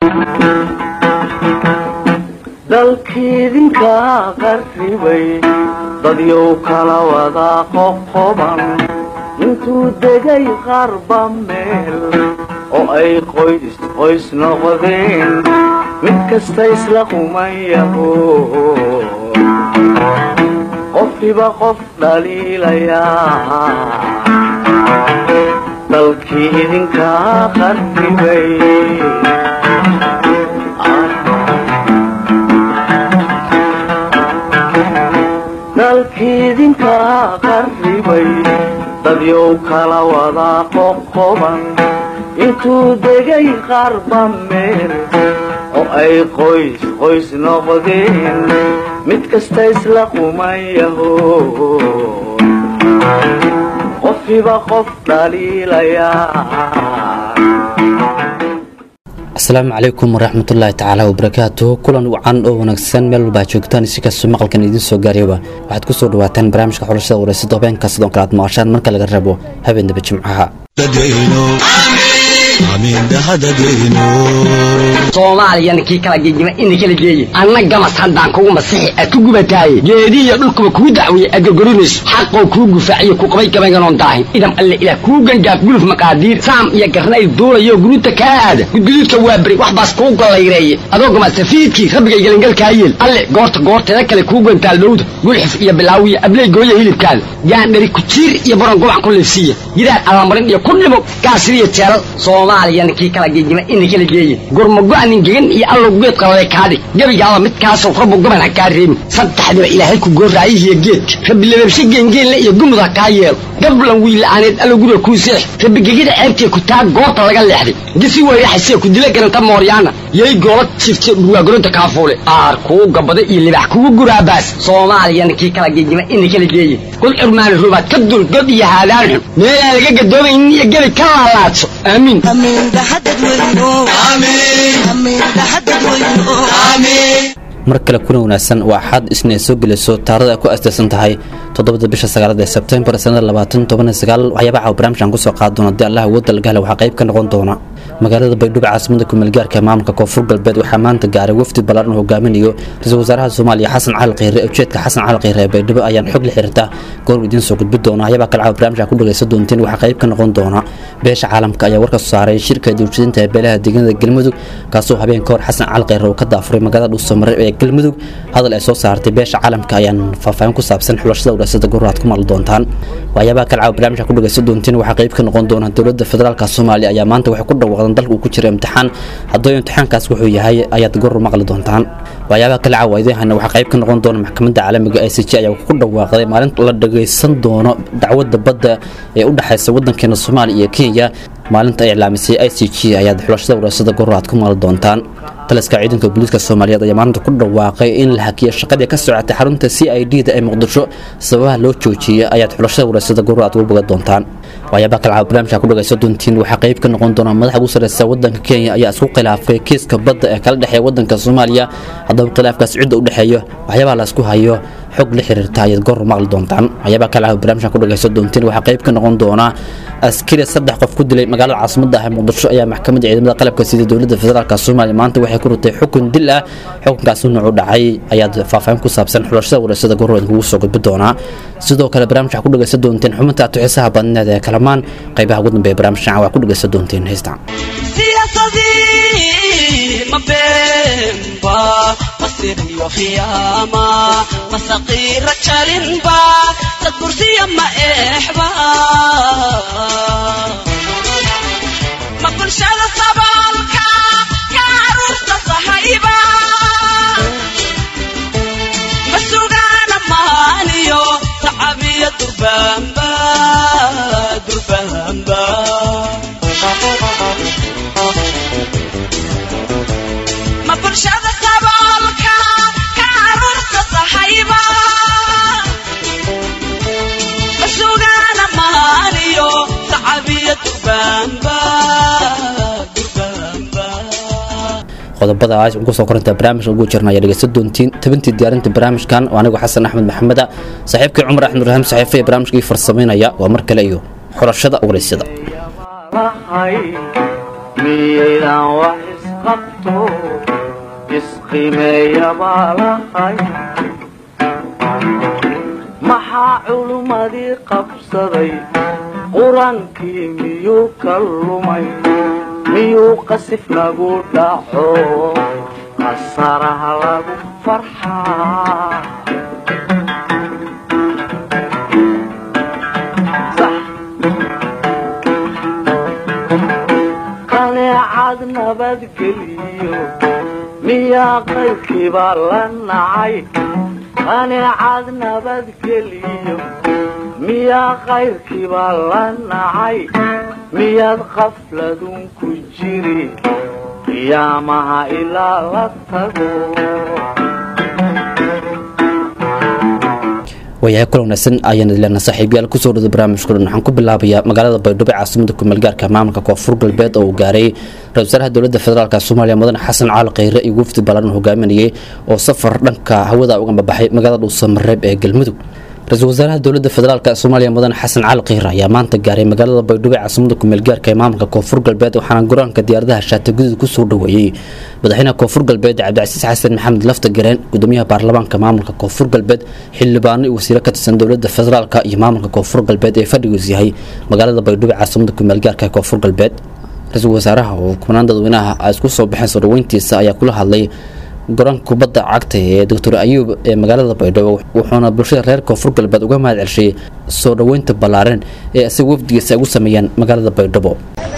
dalkiidinka qarribay dadyow kala wada qoqoban intuu degay qarba meel oo ay qoys qoys noqdeen mid kasta isla qumayaho qofkiba qof dhaliilayaa dalkii idinka qarribay dalkiidinka qarribay dadyow kala wada qoqoban intuu degay qarba meel oo ay qoys qoys noqdeen mid kasta isla qumayaho qofkiba qof dhaliilayaa asalaamu calaykum waraxmatullaahi tacaala wabarakaatuh kulan wacan oo wanaagsan meel walbaa joogtaan si kastoo maqalkan idiin soo gaarayba waxaad ku soo dhawaataan barnaamijka xulashada wareysada habeenka sidoo kale aad maqashaan marka laga rabo habeennaba jimcaha soomaaliyana kii kala gegima ina kala geeye anna gamas haddaan kugu masixi aad ku gubataaye geedihiyo dhulkuba kuu dacweeye aad gorgorinayso xaqoo kuu gufaaciyo ku qabay gabaynganoon daahin idam alle ilaah kuu gangaaf guluf maqaadiir saam iyo garnayl duulayo guruuta kaa aada gudguduudka waa beri wax baas kuu gollayreeye adoo gamasafiidkii rabbigay gelingalkaa yeel alle goorta goorteeda kale kuu gantaal dhowda gulxif iyo bilaawiyo abley gooya hilibkaada gaandhari kujiir iyo baron gubac ku liifsiiya gidaar allamarin iyo ku dhimo gaasiriyo jeelal soomaaliyana kii kala gegima ina kala geeye gurmago-nin gegan iyo allow geedka lale kaadhig gebigaaba midkaasoo rabbu gaban ha kaa reebin saddexdiba ilaahay ku gooraayihiyo geedka rabbi lababshe geengeenle iyo gumud ha kaa yeelo gablan wiila'aaneed allow guriga kuu seex rabbi gegida ceebtee ku taag goobta laga leexday gisi weyraxasee ku dila garanta mooryaana yay goola jifte dhurwaagoronta kaafuule aar kuu gabada iyo libax kugu guraabaas soomaaliyana kii kala gegima ina kala geeye kul curmaani rubaad ka dul god iyo haadaan xun meelaan laga gadoomaynin iyo gebi ka laalaadso aamiin mar kale kuna wanaagsan waa axad isna ay soo gelayso taarada ay ku astaysan tahay toddobada bisha sagaalada ee sebtembar sanada labaatan toban sagaal waxyaaba caawa barnaamijkan kusoo qaadi doona haddii allah awoodda lagahela waxaa qayb ka noqon doona magaalada baydhabo caasimada kumeelgaarka ee maamulka koonfur galbeed waxaa maanta gaaray wafdi ballaaran uu hogaaminayo ra-iisul wasaaraha soomaaliya xasan cali kheyre ujeedka xasan cali kheyre ee baydhabo ayaan xog la xiriirta goor idiin soo gudbi doona waxyaabaa kale caawa barnaamijka ku dhagaysan doonteen waxaa qayb ka noqon doona beesha caalamka ayaa warka soo saaray shirka dawjadinta ee beelaha deegaanada galmudug kaasoo habeen ka hor xasan cali kheyre uu ka daafuray magaalada dhuusamareeb ee galmudug hadal ay soo saartay beesha caalamka ayaan faahfaahin ku saabsan xulashada waraasada goraad ku maqli doontaan waxyaabaha kale caawa barnaamijka ku dhagaysan doonteen waxaa qayb ka noqon doona dowladda federaalka soomaaliya ayaa maanta waxay ku dhawaaqdeen dalka uu ku jira imtixaan haddoo imtixaankaas wuxuu yahay ayaad goor maqli doontaan waxyaabaha kale caawa idiin waxaa qayb ka noqon doona maxkamadda caalamiga i c j ayaa ku dhawaaqday maalinta la dhagaysan doono dacwadda badda ee u dhexaysa waddankeena soomaaliya iyo kenya maalinta ay iclaamisay i c g ayaad xulashada waraasada goraad ku maqli doontaan taliska ciidanka booliiska soomaaliyeed ayaa maalinta ku dhawaaqay in la hakiyo shaqadii ka socotay xarunta c i d da ee muqdisho sababaha loo joojiyey ayaad xulashada waraasada goro aad uga boga doontaan waxyaabaha kale caawa barnaamijka ku dhagaysan doontiin waxaa qayb ka noqon doona madaxa ugu sarreysa waddanka kenya ayaa isku khilaafay kiiska badda ee kala dhexeeya waddanka soomaaliya haddaba khilaafkaas cidda u dhexeeyo waxyaabaha la isku hayo xog la xiriirta ayaad goor maqli doontaan waxyaabaha kale caawa barnaamijka ku dhagaysan doontiin waxaa qayb ka noqon doona askari saddex qof ku dilay magaalada caasimada ah ee muqdisho ayaa maxkamadda ciidamada qalabka sida dowladda federaalk soomaaliya maanta waxay ku rutay xukun dil ah xukunkaasi nuucu dhacay ayaad faahfaahin ku saabsan xulashada waraasada gorrood kugu soo gudbi doonaa sidoo kale barnaamij waxaa ku dhagaysan doonteen xubinta atuxisaha badneed ee kalamaan qaybaha ugu dambeeya barnaamijkan waa ku dhagaysan doonteen heystaan masiriyo khiyaama masaqiira jalinba dad kursiya ma eexba ma bulshada saboolka ka caruurta sahayba ma sugaana maaniyo tacabiya durbaanba durbaanba ma bulshada saboolka ka caruurta sahayba ma sugaana maaniyo tacabiya durbaanba durbaanba qodobada aas ugu soo korinta barnaamijka ugu jirna ayaa dhegeysan doontiin tabintii diyaarinta barnaamijkan oo anigu xasan axmed maxameda saaxiibkii cumar axmed rahiim saxiife ee barnaamijkii farsamaynaya waa mar kale iyo xulashada waraysyada lahay miyaydan wax qabto isqimeeya baa lahay maxaa culummadii qabsaday qur-aankii miyuu ka lumay miyuu qasif nagu dhaco qasaraha lagu farxaa qaneecad nabadgeliyo miyaa qaybkiibaa la nacay qaneecad nabadgeliyo miyaa qayrkiibaa la nacay miyaad qafladun ku jiri qiyaamaha ilaa la tago waayahay kulan wanaagsan ayaan idilena saaxiibyaal kusoo dhada barnaamijka dhan waxaan ku bilaabayaa magaalada baydhabo ee caasimada kumeelgaarka maamulka koonfur galbeed oo uu gaaray ra-isul wasaaraha dowladda federaalk soomaaliya mudane xasan caali kheyre iyo wafdi ballaaran hogaaminayay oo safar dhanka hawada uga babaxay magaalada dhuusamareeb ee galmudug ra-iisul wasaaraha dowladda federaalk soomaaliya mudane xasan cali kheyre ayaa maanta gaaray magaalada baydhabo ee caasimada kumeelgaarka ee maamulka koonfur galbeed waxaana garoonka diyaaradaha shaati gudud kusoo dhoweeyey madaxweynaha koonfur galbeed cabdicasiis xasan maxamed lafta gareen gudoomiyaha baarlamaanka maamulka koonfur galbeed xildhibaano iyo wasiiro ka tirsan dowladda federaalk iyo maamulka koonfur galbeed ee fadhigiisu yahay magaalada baydhabo ee caasimada kumeelgaarka ee koonfur galbeed ra-iisul wasaaraha oo kumanaan dadweynaha ay isku soo baxeen soo dhaweyntiisa ayaa kula hadlay garoonka kubadda cagta ee doctor ayuub ee magaalada baydhabo wuxuuna bulshada reer koonfur galbeed uga mahad celshay soo dhoweynta ballaaran ee isaga wafdigiisa ay ugu sameeyeen magaalada baydhabo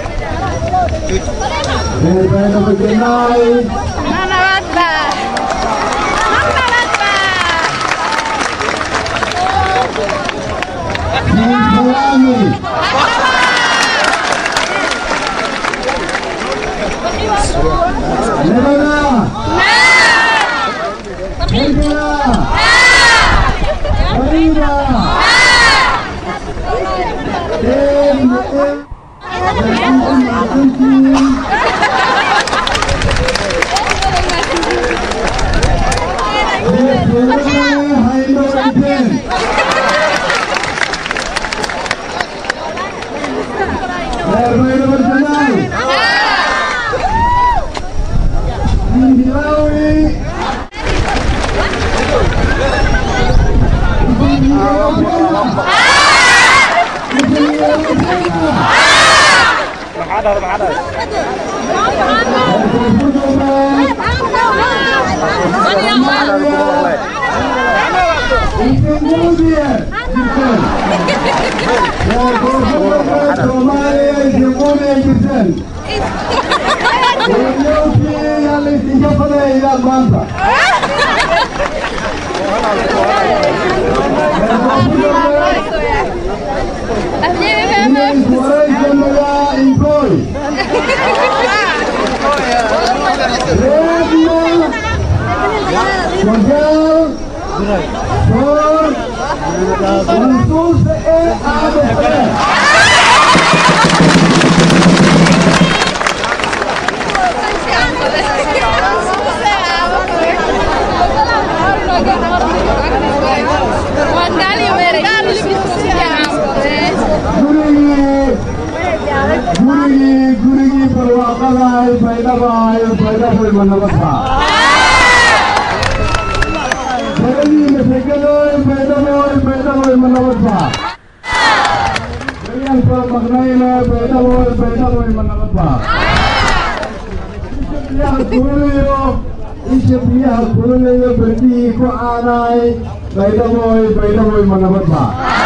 isha biyaha kululayo berdihii ku caanaay baydhaboy baydhaboy ma nabadba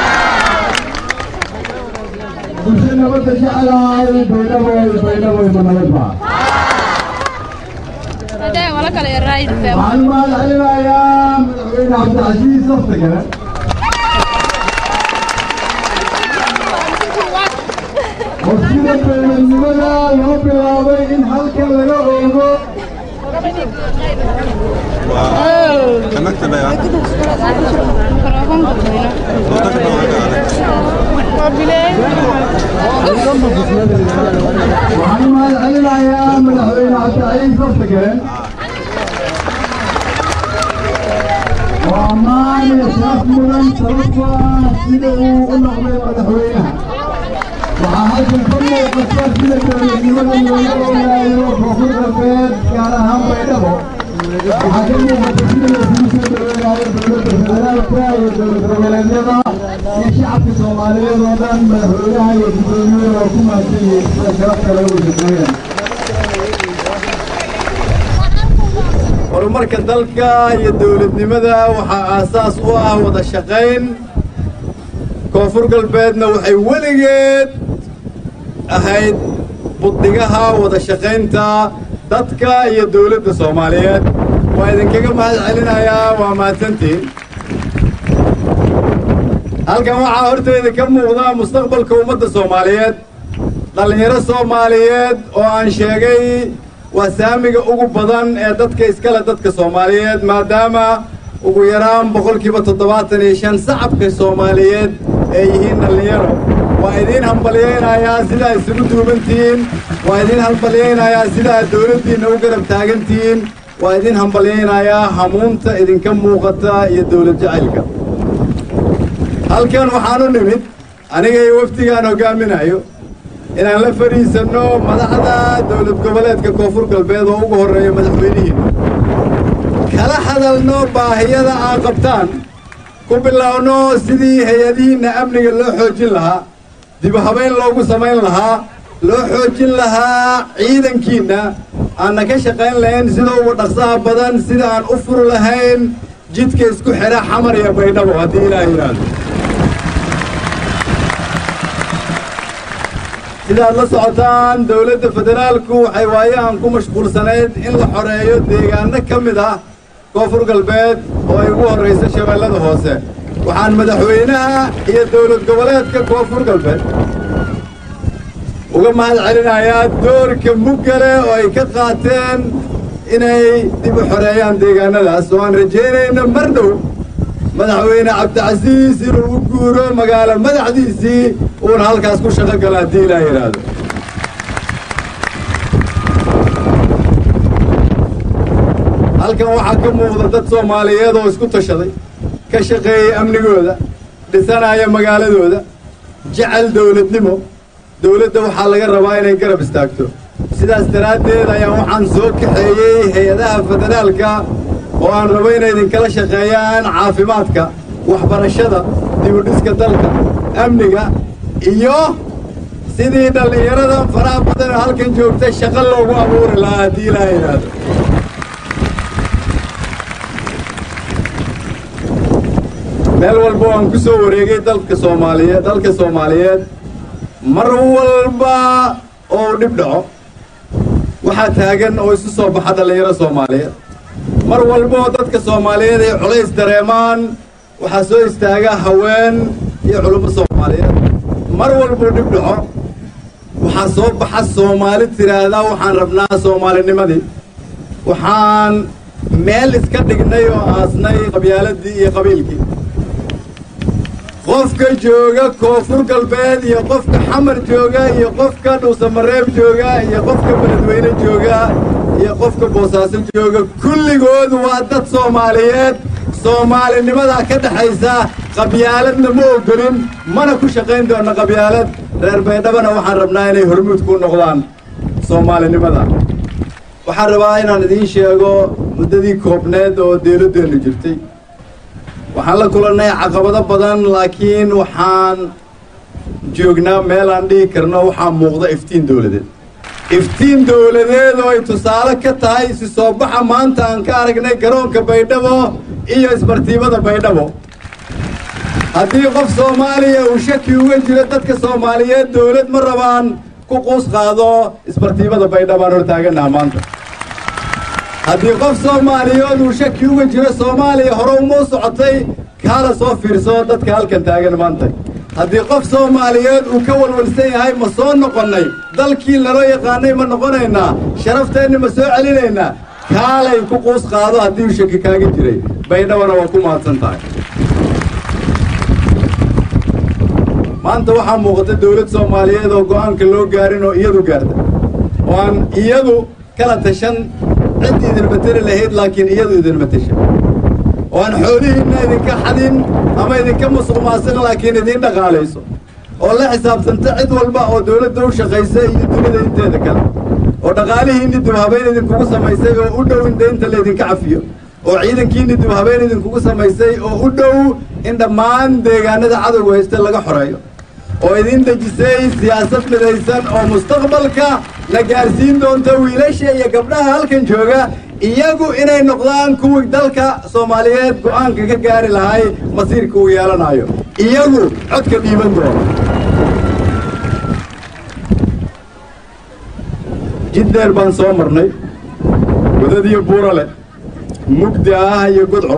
bulsho nabadda jeclaay baydhaboy baydhaboy ma nabadba waxaan mahad celinayaa madaxweyne cabdicasiis saftagale oo sida beeladnimada loo bilaabay in halkan laga oogo waxaan mahad celinayaa madaxweyne cabdicasiis saftagale oo ammaan iyo sharaf mudan sababtoo ah sida uu u noqday madaxweynaha waxaa halkan ka muuqata sida dowladnimada looga ogaayo koonfur galbeed gaar ahaan baydhabo waxaa ka muuqata sida laisugu soo dhaweynayo dowladda federaalka iyo dowlad goboleedyada iyo shacabka soomaaliyeed oo dhan madaxweynaha iyo gudoomiyada oo ku mahadsan yihiin sida sharafta lagu shaqeeya horumarka dalka iyo dowladnimada waxaa aasaas u ah wada shaqayn koonfur galbeedna waxay weligeed ahayd buddigaha wada shaqaynta dadka iyo dowladda soomaaliyeed waa idinkaga mahad celinayaa waa mahadsantiin halkan waxaa hortayda ka muuqda mustaqbalka ummadda soomaaliyeed dhallinyaro soomaaliyeed oo aan sheegay waa saamiga ugu badan ee dadka iskale dadka soomaaliyeed maadaama ugu yaraan boqolkiiba toddobaatan iyo shan sacabka soomaaliyeed ay yihiin dhallinyaro waa idiin hambalyaynayaa sidaa isugu duubantihiin waa idiin hambalyaynayaa sidaa dowladdiinna u garab taagantihiin waa idiin hambalyaynayaa hamuunta idinka muuqata iyo dowlad jacaylka halkan waxaan u nimid aniga iyo wafdigaan hoggaaminayo inaan la fadhiisanno madaxda dowlad goboleedka koonfur galbeed oo ugu horreeya madaxweynihiina kala hadalno baahiyada aan qabtaan ku biloawno sidii hay-adihiinna amniga loo xoojin lahaa dib u habayn loogu samayn lahaa loo xoojin lahaa ciidankiinna aanna ka shaqayn lahayn sida ugu dhaqsaha badan sida aan u furi lahayn jidka isku xidha xamar iyo baydhabo haddii ilaah yidhaahdo sidaad la socotaan dowladda federaalku waxay waayahan ku mashquulsanayd in la xoreeyo deegaano ka mid ah koonfur galbeed oo ay ugu horrayso shabeellada hoose waxaan madaxweynaha iyo dowlad goboleedka koonfur galbeed uga mahad celinayaa doorka muggale oo ay ka qaateen inay dib u xoreeyaan deegaanadaas oo aan rajaynayno mar dhow madaxweyne cabdicasiis inuu u guuro magaalo madaxdiisii uuna halkaas ku shaqo galo haddii ilaa yidhaahdo halkan waxaa ka muuqda dad soomaaliyeed oo isku tashaday ka shaqeeyey amnigooda dhisanaya magaaladooda jecel dowladnimo dowladda waxaa laga rabaa inay garab istaagto sidaas daraaddeed ayaan waxaan soo kaxeeyey hay-adaha federaalka oo aan rabo inay idinkala shaqeeyaan caafimaadka waxbarashada dibudhiska dalka amniga iyo sidii dhallinyarada faraha badan oo halkan joogta shaqo loogu abuuri lahaa haddii ilaa yidhaahdo meel walba waan ku soo wareegay dalka soomaaliyeed dalka soomaaliyeed mar walba oo dhib dhaco waxaa taagan oo isu soo baxa dhallinyaro soomaaliyeed mar walba oo dadka soomaaliyeed ay culays dareemaan waxaa soo istaaga haween iyo culummo soomaaliyeed mar walbuu dhib dhaco waxaa soo baxa soomaali tidhaahdaa waxaan rabnaa soomaalinimadii waxaan meel iska dhignay oo aasnay qabyaaladii iyo qabiilkii qofka jooga koonfur galbeed iyo qofka xamar jooga iyo qofka dhuusamareeb jooga iyo qofka beledweyne jooga iyo qofka boosaaso jooga kulligood waa dad soomaaliyeed soomaalinimadaa ka dhexaysa qabyaaladna ma ogolin mana ku shaqayn doonna qabyaalad reer baydhabana waxaan rabnaa inay hormuud ku noqdaan soomaalinimada waxaan rabaa inaan idiin sheego muddadii koobneed oo dawladdeennu jirtay waxaan la kulannay caqabado badan laakiin waxaan joognaa meel aan dhihi karno waxaa muuqda iftiin dawladeed iftiin dawladeed oo ay tusaale ka tahay isi soo baxa maanta aan ka aragnay garoonka baydhabo iyo isbartiibada baydhabo haddii qof soomaaliya uu shaki uga jiro dadka soomaaliyeed dawlad ma rabaan ku quus qaado isbartiibada baydhabaan hortaaganaha maanta haddii qof soomaaliyeed uu shaki uga jiro soomaaliya hore uma u socotay kaala soo fiirso dadka halkan taagan maanta haddii qof soomaaliyeed uu ka walwalsan yahay ma soo noqonnay dalkii laloo yaqaanay ma noqonaynaa sharafteenni ma soo celinaynaa kaalay ku quus qaado haddii uu shaki kaaga jiray baydhabana waa ku mahadsan tahay maanta waxaa muuqata dawlad soomaaliyeed oo go'aanka loo gaarin oo iyadu gaarta oo aan iyadu kala tashan cid idin mateli lahayd laakiin iyadu idin matesha oo aan xoolihiinna idinka xadin ama idinka musuq maasiq laakiin idiin dhaqaalayso oo la xisaabtanta cid walba oo dowladda u shaqaysa iyo dunida inteeda kale oo dhaqaalihiinni dib habeyn idinkugu samaysay oo u dhow in deynta laydinka cafiyo oo ciidankiinni dib habeyn idinkugu samaysay oo u dhow in dhammaan deegaanada cadowga haysta laga xoreeyo oo idin dejisay siyaasad midaysan oo mustaqbalka la gaarsiin doonta wiilasha iyo gabdhaha halkan jooga iyagu inay noqdaan kuwii dalka soomaaliyeed go'aanka ka gaari lahay masiirka uu yeelanayo iyagu codka dhiiban doona jid dheer baan soo marnay wadadiyo buurale mugdi ah iyo gudco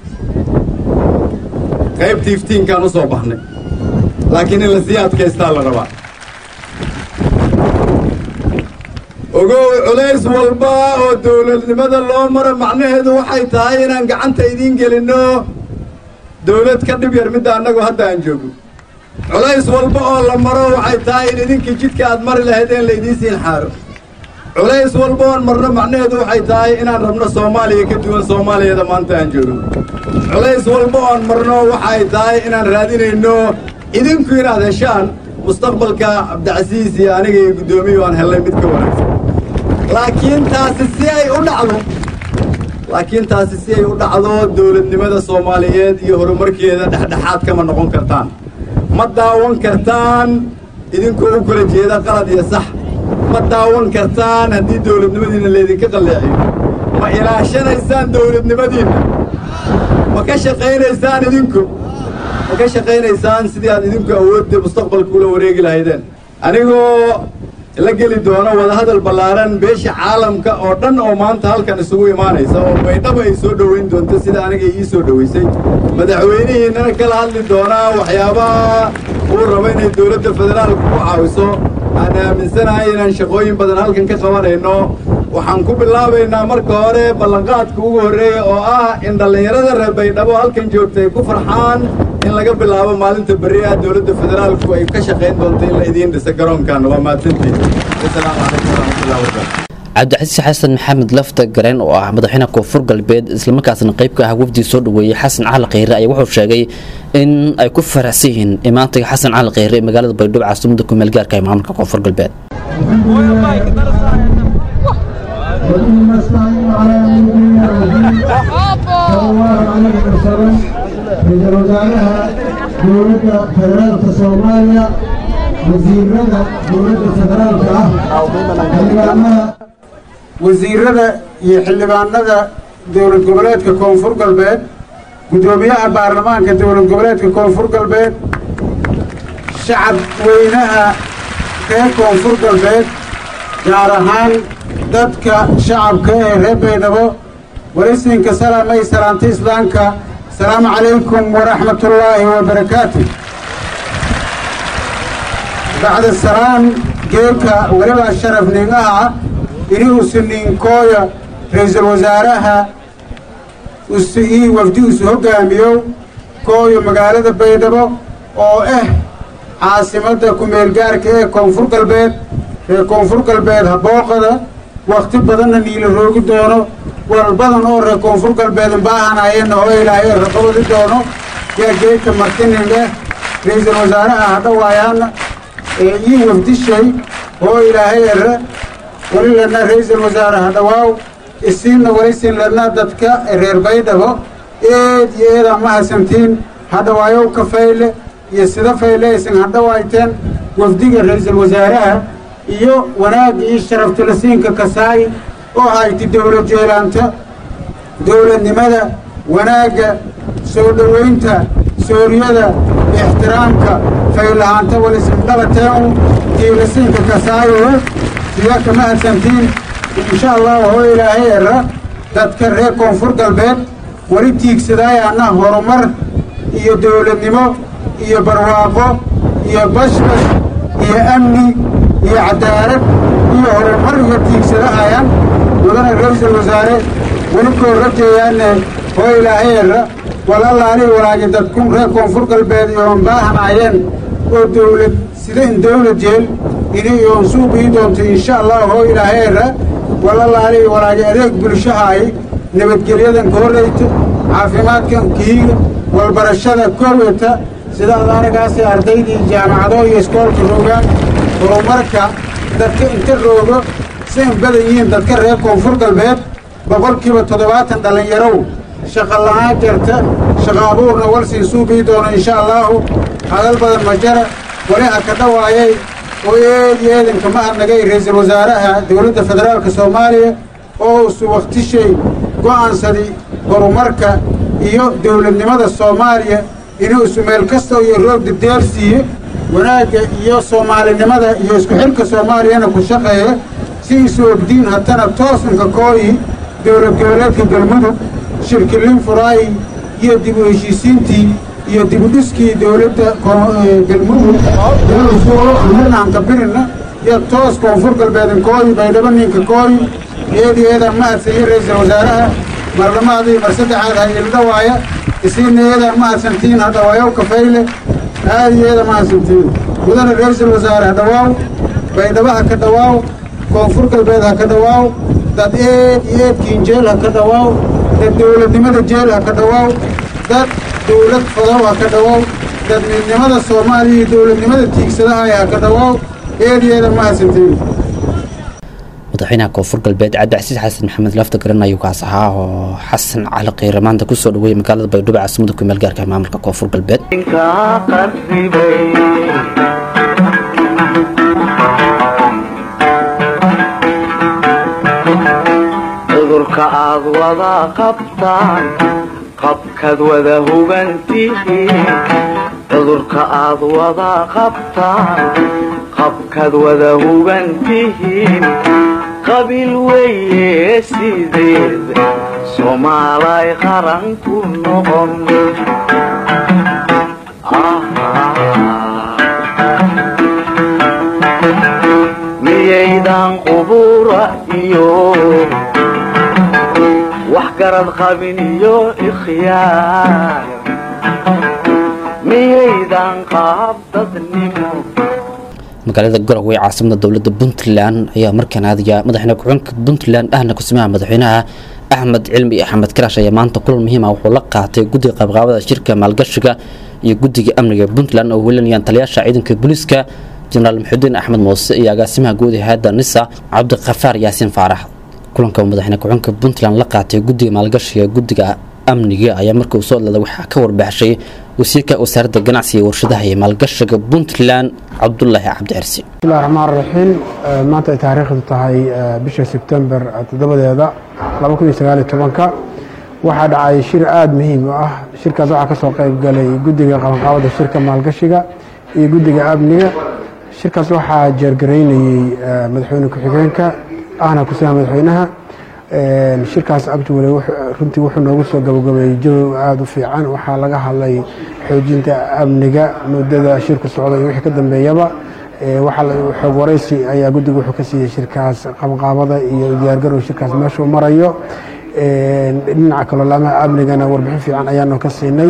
qaybtii iftiinkaan u soo baxnay laakiin in la sii adkaystaa la rabaa ogow culays walba oo dowladnimada loo maro macnaheedu waxay tahay inaan gacanta idiin gelinno dowlad ka dhib yar midda annagu hadda aan joogno culays walba oo la maro waxay tahay in idinkii jidka aad mari lahaydeen laydiin siin xaaro culays walba oon marno macnaheedu waxay tahay inaan rabno soomaaliya ka duwan soomaaliyada maanta aan joogno culays walba oon marno waxay tahay inaan raadinayno idinku inaad heshaan mustaqbalka cabdicasiis iyo aniga iyo guddoomiyu aan hellay mid ka wanaagsan laakiin taasi si ay u dhacdo laakiin taasi si ay u dhacdo dowladnimada soomaaliyeed iyo horumarkeeda dhexdhexaad kama noqon kartaan ma daawan kartaan idinkoo u kala jeeda qalad iyo sax ma daawan kartaan haddii dowladnimadiinna laydinka qalleeciyo ma ilaashanaysaan dowladnimadiinna ma ka shaqaynaysaan idinku ma ka shaqaynaysaan sidii aad idinku awoodda mustaqbalka ula wareegi lahaydeen anigoo la geli doono wadahadal ballaaran beesha caalamka oo dhan oo maanta halkan isugu imaanaysa oo baydhaba ay soo dhoweyn doonto sida aniga ii soo dhoweysay madaxweynihiinnana kala hadli doonaa waxyaabaha uu rabo inay dowladda federaalka ku caawiso aan aaminsanahay inaan shaqooyin badan halkan ka qabanayno waxaan ku bilaabaynaa marka hore ballanqaadka ugu horreeya oo ah in dhallinyarada reer baydhabo halkan joogta ay ku farxaan in laga bilaabo maalinta berri ah dowladda federaalku ay ka shaqayn doonto in la idiin dhisa garoonkan waa mahadsantihin asalaamu calaykum waraxmatullahi wabarakatu cabdicasiis xasan maxamed lafta gareen oo ah madaxweynaha koonfur galbeed islamarkaasna qayb ka ah wafdii soo dhoweeyey xasan cali kheyre ayaa wuxuu sheegay in ay ku faraxsan yihiin imaantiga xasan cali kheyre ee magaalada baydhabo caasimada kumeel gaarka ee maamulka koonfur galbeed وبه نستعين على امور الدين صلى الله عليه وسلم رئيس وزراء دولة فدرالك صوماليا وزيرنا دولة فدرالك xildhibaanada wasiirada iyo xildhibaanada dowlad goboleedka koonfur galbeed guddoomiyaha baarlamaanka dowlad goboleedka koonfur galbeed shacab weynaha reer koonfur galbeed gaar ahaan dadka shacabka ee reer baydhabo walisinka salaamay salaanta islaamka asalaamu calaykum waraxmatullaahi wabarakaatu bacda salaam geelka weliba sharaf ningaha inuusu ninkooya ra-iisul wasaaraha usu ii wafdi usu hoggaamiyo kooyo magaalada baydhabo oo ah caasimadda ku-meelgaarka ee koonfur galbeed reer koonfur galbeed habooqada wakhti badanna niila roogi doono wal badan oo reer koonfur galbeed baahanayeenna oo ilaahay raqabadi doono yaa geedka martininga ra-iisul wasaaraha hadhawaayaana ee ii wafdishay oo ilaahay ere weli lana ra-iisul wasaare hadhawaaw isiinna welisin lana dadka reer baydhabo eed iyo eedaa ma hasantiin hadhawaayow ka fayle iyo sida fayle isin hadhawaayteen wafdiga ra-iisul wasaaraha iyo wanaagga iyo sharaftulasiinka kasaay oo hayti dowlad jeelaanta dowladnimada wanaagga soo dhowaynta sooriyada ixtiraamka faylahaanta walisindhabateenu diilasiinka kasaayo sida kama hadsantiin insha allah oo ilaahay era dadka reer koonfur galbeed weli tiigsadaayana horumar iyo dowladnimo iyo barwaaqo iyo bashbash iyo amni iyo cadaalad iyo horumar iyo tiigsadahayaan mudana ra-iisul wasaare weli koo rajeeyaane oo ilaahay era walalaali walaagi dadkun reer koonfur galbeed iyoon baahanayeen oo dowlad sida in dowlad jeel inay iyoon suuqii doonto insha allah oo ilaahay era walalaali walaagi adeeg bulshahaay nabadgelyadan ka horrayta caafimaadkan kiiga walbarashada kooweta sida adaaragaasi ardaydii jaamacado iyo iskoolka roogaan horumarka dadka inta roogo si in badan yihiin dadka reer koonfur galbeed boqolkiiba toddobaatan dhallinyarow shaqa la'aan jarta shaqa abuurna walsii suubii doono insha allaahu hadal badan majara wali ha ka dhawaayay oo eedi eedanka ma adnagay ra'iisul wasaaraha dowladda federaalka soomaaliya oo usu wakhtishay go'aansaday horumarka iyo dowladnimada soomaaliya inuu isu meel kasta iyo roog dadeersiiye wanaagga iyo soomaalinimada iyo isku xilka soomaaliyana ku shaqeeya si isu ogdiin haddana toosanka kooyi dowlad goboleedka galmudug shirkilin furaayi iyo dib u heshiisiintii iyo dibudhiskii dowladda galmudug marnaanka birina iyo toos koonfur galbeedin kooyi baydhabo ninka kooyi eedi eedaan ma adsayo ra'iisul wasaaraha marlamaadii mar saddexaad ha ildhawaaya isiina eedaan ma adsantiin hadhawaayow kafayle aadi eeda ma adsantiin mudana ra'iisul wasaare ha dhawaaw baydhabo ha ka dhawaaw koonfur galbeed ha ka dhawaaw dad eed iyo eedkiin jeel ha ka dhawaaw dad dowladnimada jeel ha ka dhawaaw dad dowlad fadow ha ka dhawaaw dad midnimada soomaaliya iyo dowladnimada tiigsadaha ha ka dhawaaw eediyeeda ma adsantiin madaxweynaha koonfur galbeed cabdicasiis xasan maxamed lafta garan ayuu kaas ahaa oo xasan cali kheyre maanta kusoo dhaweeyey magaalada baydhabo caasimada ku meel gaarka maamulka koonfur galbeed kaa qarribay cudurka aad wada qabtaan qabkaad wada hugantihiin cudurka aad wada qabtaan qabkaad wada hugantihiin qabiil weeye sideed soomaalay qaran ku noqon miyaydan qubura iyo wax garad qabin iyo ikhyaar miyaydan qaab dadnimo magaalada garowe ee caasimada dowladda puntland ayaa markaan aadaya madaxweyne ku-xigeenka puntland ahna kusimaha madaxweynaha axmed cilmi axmed karaash ayaa maanta kulan muhiima wuxuu la qaatay guddiga qaybqaabada shirka maalgashiga iyo guddiga amniga puntland oo welinayaan taliyaasha ciidanka booliiska jenaraal maxudiin axmed muuse iyo agaasimaha guud ee hayadda nisa cabdikafaar yaasiin faarax kulanka uu madaxweyne ku-xigeenka puntland la qaatay guddiga maalgashiga guddiga amniga ayaa markii uu soo hadlada waxaa ka warbaaxshay wasiirka wasaaradda ganacsiga iyo warshadaha iyo maalgashiga puntland cabdulaahi cabdi cirsi bismillahi raxmaan raxiim maanta ay taariikhdu tahay bisha sebtembar toddobadeeda laba kun iyo sagaal iyo tobanka waxaa dhacay shir aada muhiim u ah shirkaas waxaa kasoo qayb galay guddiga qabanqaabada shirka maalgashiga iyo guddiga amniga shirkaas waxaa jeergaraynayey madaxweyne ku-xigeenka ahna kusiha madaxweynaha shirkaas abdiwale runtii wuxuu noogu soo gabagabeeyey jawi aada u fiican waxaa laga hadlay xoojinta amniga muddada shirku socda iyo wixii ka dambeeyaba xoog waraysi ayaa guddiga wuxuu ka siiyey shirkaas qabanqaabada iyo diyaargarow shirkaas meeshuu marayo dhinaca kaloo laamaha amnigana warbixin fiican ayaanu ka siinay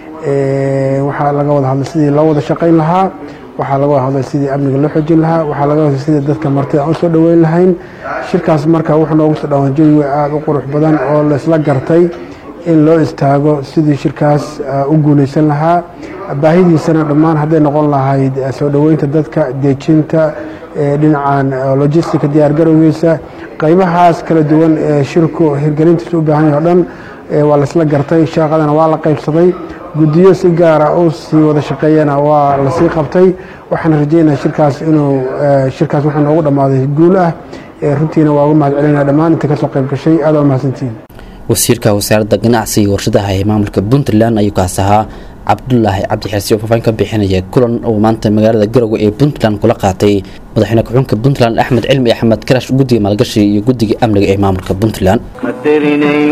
waxaa laga wada hadlay sidii loo wada shaqayn lahaa waxaa laga wada hadlay sidii amniga loo xoojin lahaa waxaa laga hadlay sidii dadka martida aan usoo dhoweyn lahayn shirkaas marka wuxuu noogu soo dhawaan jawi aada u qurux badan oo laisla gartay in loo istaago sidii shirkaas u guuleysan lahaa baahidiisana dhammaan hadday noqon lahayd soo dhoweynta dadka dejinta dhinacan logistica diyaargarowgiisa qaybahaas kala duwan ee shirku hirgelintiisa u baahan yahay o dhan waa laisla gartay shaaqadana waa la qaybsaday guddiyo si gaara u sii wada shaqeeyana waa lasii qabtay waxaan rajeynaya shirkaas inuu shirkaas wuxuu noogu dhammaaday guul ah runtiina waa uga mahad celinaya dhammaan inta kasoo qayb gashay aada waa mahadsantihin wasiirka wasaaradda ganacsiga iyo warshadaha ee maamulka puntland ayuu kaas ahaa cabdulaahi cabdi xirsi oo faafaahin ka bixinaya kulan uu maanta magaalada garowe ee puntland kula qaatay madaxweyne ku-xigeenka puntland axmed cilmi axmed karash guddiga maalgashiga iyo guddiga amniga ee maamulka puntland qadarinayn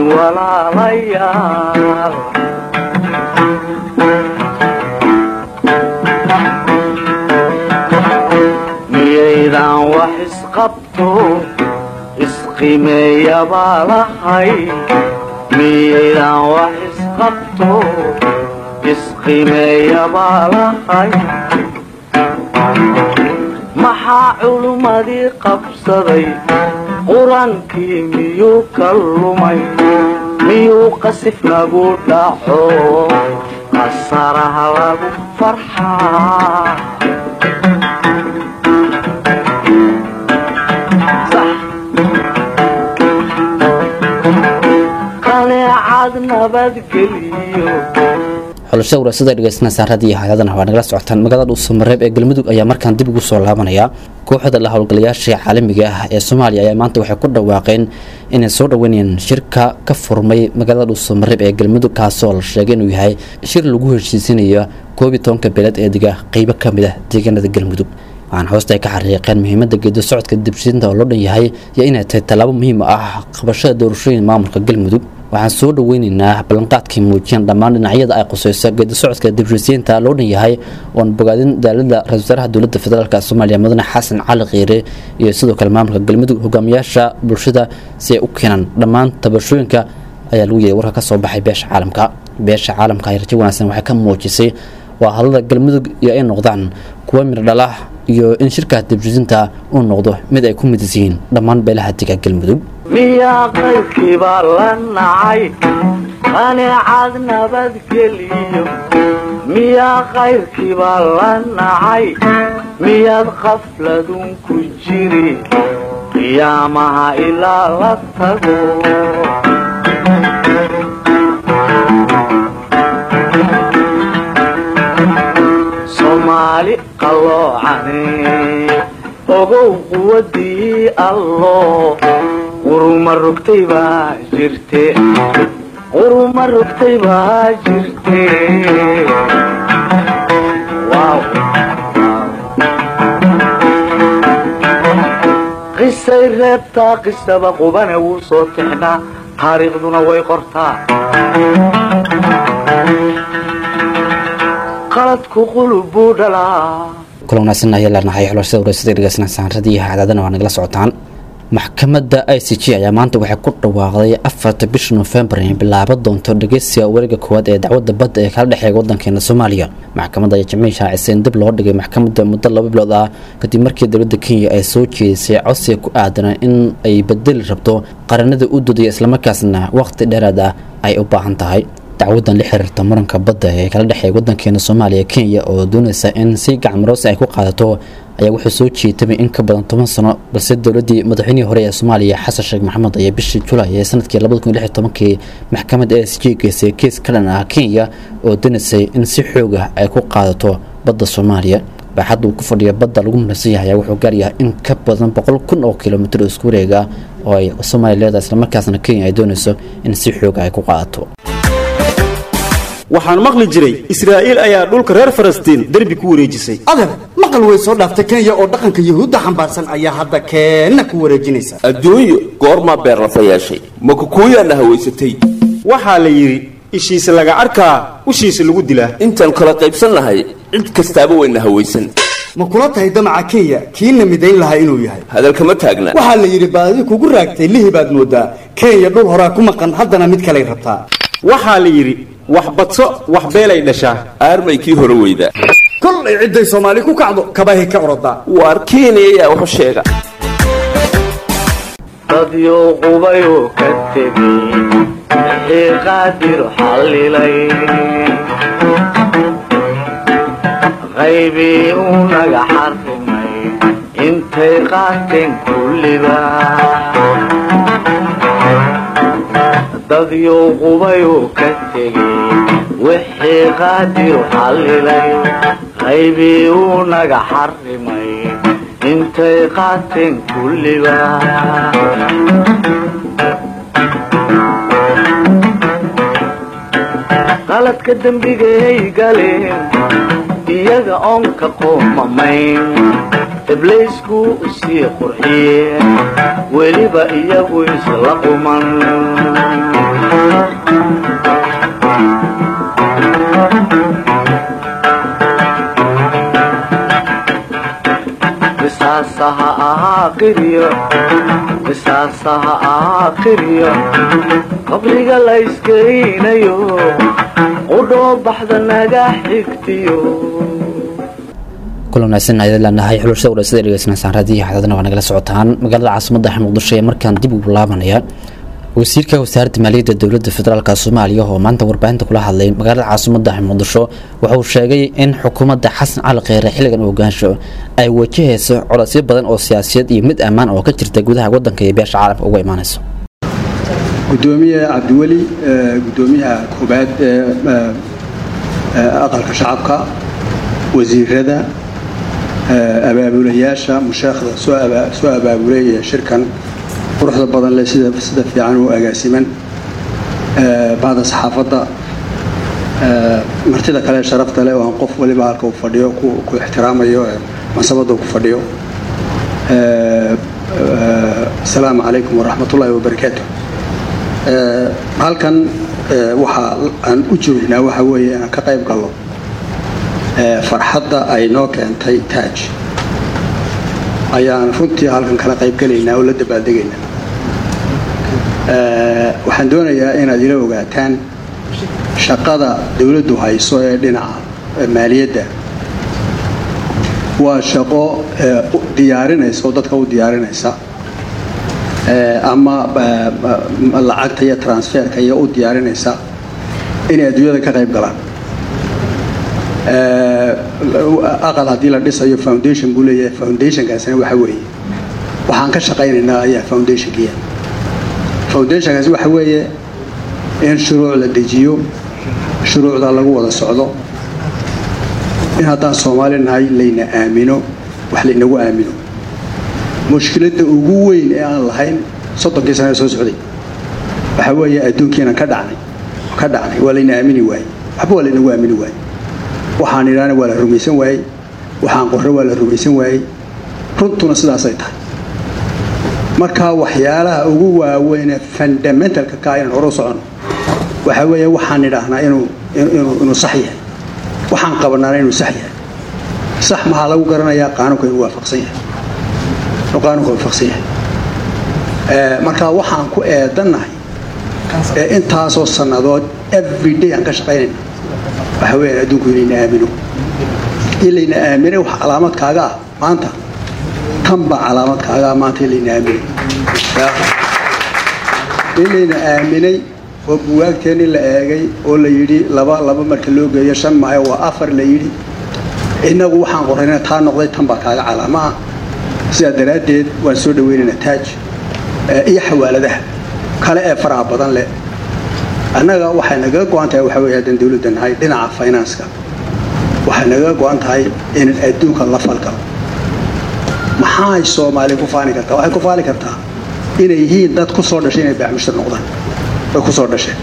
walaalayaal miyaydan wax isqabto isqimeeyabaa lahay miyaydan wax isqabto isqimeeyabaa lahay maxaa culummadii qabsaday qur-aankii miyuu ka lumay miyuu qasif nagu dhaco khasaaraha lagu farxaa qaneecad nabadgeliyo xulashada waraasada dhegeysanaysaa raadiyo hayadana waa nagala socotaan magaalada dhuusamareeb ee galmudug ayaa markaan dib ugu soo laabanaya kooxda la howlgalayaasha caalamiga ah ee soomaaliya ayaa maanta waxay ku dhawaaqeen inay soo dhaweynayaan shirka ka furmay magaalada dhuusamareeb ee galmudug kaasoo la sheegay inuu yahay shir lagu heshiisinayo koob iyo tobanka beeled ee diga qeybo ka mid ah deegaanada galmudug waxaan hoosta ay ka xariiqeen muhiimada geedo socodka dibshinta oo loo dhan yahay iyo inay tahay tallaabo muhiim u ah qabashada doorashooyin maamulka galmudug waxaan soo dhaweyneynaa ballanqaadkii muujiyaan dhammaan dhinacyada ay quseyso geedi socodka dibshisiinta loo dhan yahay oon bogaadin daalada ra-isul wasaaraha dowladda federaalk soomaaliya mudane xasan cali khiire iyo sidoo kale maamulka galmudug hogaamiyaasha bulshada si ay u keenaan dhammaan tabashooyinka ayaa lagu yeeday warka ka soo baxay beesha caalamka beesha caalamka ay rajo wanaagsan waxay ka muujisay waa hadlada galmudug iyo ay noqdaan kuwa mirdhala iyo in shirkaas dibshisinta uu noqdo mid ay ku midis yihiin dhammaan beelaha diga galmudug miyaa qaybkiibaa la nacay qaneecad nabadgeliyo miyaa qayrkiibaa la nacay miyaad qafladun ku jiri qiyaamaha ilaa la tago soomaali qalloocane ogow quwadii allo quruma rogtay baa jirte quruma rogtay baa jirte Wow. qisay reebtaa qisaba qubane wuu soo tixnaa taariikhduna way qortaa qaladku qulub buu dhalaa kula wanaagsan ayaa leenahay xulashada waraysada dhegeysanaysan radiyaha cadaadana waa nagala socotaan maxkamadda i c g ayaa maanta waxay ku dhawaaqday afarta bisha nofembar inay bilaabo doonto dhegeysiga wareega koowaad ee dacwadda badda ee kala dhexeeya waddankeena soomaaliya maxkamadda ayaa jimcihii shaacisay in dib loo dhigay maxkamadda muddo laba bilood ah kadib markii dowladda kenya ay soo jeedisay codsiga ku aadan in ay bedeli rabto qaranada u dudaya islamarkaasna waqti dheeraad ah ay u baahan tahay dacwadan la xiriirta muranka badda ee kala dhexeeya waddankeena soomaaliya kenya oo doonaysa in si gacmaroosi ay ku qaadato ayaa wuxuu soo jeetamay in ka badan toban sano balse dowladii madaxweynihii hore ee soomaaliya xasan sheekh maxamed ayaa bishii julaay ee sanadkii labada kun iyo lix iyo tobankii maxkamadda s j geysay kees ka dhan ah kenya oo doonaysay in si xoog ah ay ku qaadato badda soomaaliya baaxadda uu ku fadhiya badda lagu munasan yahay ayaa wuxuu gaaryahay in ka badan boqol kun oo kilomitir oo isku wareega oo ay soomaaliya leedahay islamarkaasna kenya ay doonayso in si xooga ay ku qaadato waxaan maqli jiray israa'iil ayaa dhulka reer falastiin derbi ku wareejisay adeer maqal way soo dhaaftay kenya oo dhaqanka yuhuudda xambaarsan ayaa hadda keenna ku wareejinaysa adduunyo goormaa beerlafa yeeshay ma kukuuyaana hawaysatay waxaa la yidhi ishiisa laga arkaa ushiisa lagu dilaa intaan kala qaybsannahay cid kastaaba wayna hawaysan ma kula tahay damaca kenya kiina midayn lahaa inuu yahay hadalkama taagna waxaa la yidhi baadi kugu raagtay lihi baad moodaa kenya dhul horaa ku maqan haddana mid kaley rabtaa waxaa la yidhi wax badso wax beelay dhashaa aarmay kii hore weyda kollay cidday soomaali ku kacdo kabahay ka orodaa waar kenya ayaa waxu sheega dadyo qubayoo ka tegay wixii qaadir xallilay qaybii uu naga xarrimay intay qaateen kulliba dadyo qubayoo ka tegay wixii qaadir xallilay qaybii uu naga xarrimay intay qaateen kulliba qaladka dembigay galeen iyaga oon ka qoomamayn ibliisku usii qurxiyeen weliba iyagu isla quman qisaasaha ahaa qiryo qisaasaha ahaa qiryo qabriga la iskeynayo qudhoo baxda naga xigtiyo kulan wanaagsan ayad leenahay xulashada waraysada dhegeysanaysaan raadiyaha xadadana waa nagala socotaan magaalada caasimadda ah muqdisho ee markaan dib ugu laabanaya wasiirka wasaaradda maaliyadda dowladda federaalk soomaaliya oo maanta warbaahinta kula hadlay magaalada caasimadda muqdisho wuxuu sheegay in xukuumadda xasan cali kheyre xilligan ogaansho ay wajahayso codosyo badan oo siyaasiyad iyo mid ammaan oo ka jirta gudaha wadanka iyo beesha caalamka uga imaanayso gudoomiye cabdiweli gudoomiyaha koobaad ee aqalka shacabka wasiirada abaabulayaasha musheekhda soo abaabulay shirkan quruxda badan leh sida sida fiican u agaasiman bacda saxaafadda martida kale sharafta leh oo aan qof waliba halka uu fadhiyo ku ixtiraamayo masabadda ku fadhiyo asalaamu calaykum waraxmatullaahi wabarakaatu halkan waxa aan u joognaa waxa weeye inaan ka qayb gallo farxadda ay noo keentay taaj ayaan runtii halkan kala qayb gelaynaa oo la dabaaldegaynaa waxaan doonayaa inaad ila ogaataan shaqada dowladdu hayso ee dhinaca maaliyadda waa shaqo diyaarinaysa oo dadka u diyaarinaysa ama lacagta iyo transferka iyo u diyaarinaysa inay adduunyada ka qayb galaan aqal haddii la dhisayo foundation buu leeyahay foundationkaasina waxa weeye waxaan ka shaqaynaynaa ayaa foundationkiya foundationkaasi waxa weeye in shuruuc la dejiyo shuruucda lagu wada socdo in haddaan soomaali nahay layna aamino wax laynagu aamino mushkiladda ugu weyn ee aan lahayn soddonkii sana soo socday waxa weeye adduunkiinan ka dhacnay ka dhacnay waa layna aamini waayey waxba waa laynagu aamini waayey waxaan idhaana waa la rumaysan waayey waxaan qorre waa la rumaysan waayey runtuna sidaasay tahay marka waxyaalaha ugu waaweynee fundamentalka ka inaan hore u soconno waxa weeye waxaan idhaahnaa inuu inuu sax yahay waxaan qabanaana inuu sax yahay sax maxaa lagu garanayaa qaanuunka inuu waafaqsan yahay inuu qaanuunka waafaqsan yahay marka waxaan ku eedannahay ee intaasoo sannadood every day aan ka shaqaynayna waxa weeyaan adduunku inayna aamino in layna aaminay wax calaamad kaaga ah maanta tan baa calaamad kaaga ah maanta in layna aaminay in layna aaminay oo buwaagteenii la eegay oo la yidhi laba laba marka loo geeyo shan maayo waa afar la yidhi innagu waxaan qorrayna taa noqday tan baa kaaga calaamo ah sidaa daraaddeed waan soo dhaweynaynaa taaj iyo xawaaladaha kale ee faraha badan leh annaga waxay nagaga go-an tahay waxa weeye haddaan dowladda nahay dhinaca finanska waxay nagaga go-an tahay inaan adduunka la falgalo maxay soomaali ku faani kartaa waxay ku faani kartaa inay yihiin dad ku soo dhashay inay baaxmushtar noqdaan way ku soo dhasheen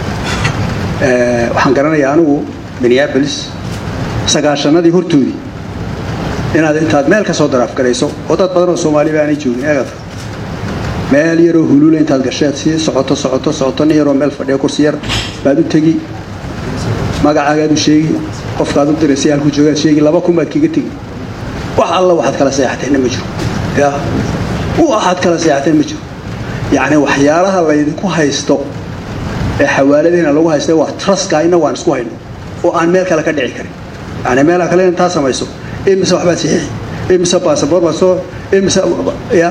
waxaan garanayaa anigu minneapolis sagaashanadii hortoodii inaad intaad meel ka soo daraafgarayso oo dad badan oo soomaaliba aanay joogin eegata meel yaroo huluula intaad gasheed sii socoto socoto socoto nin yaroo meel fadhiya kursi yar baad u tegi magacaagaad u sheegi qofkaad u diray si halku joogaad sheegi laba kun baad kaga tegi wax alla waxaad kala seexateenna ma jiro ya waxaad kala seexateen ma jiro yacni waxyaalaha laydinku haysto ee xawaaladiina lagu haysta waa truska ina waan isku hayno oo aan meel kale ka dhici karin yani meelaha kale intaa samayso imise waxbaad saxiixi imise baasaboor baad soo imise ya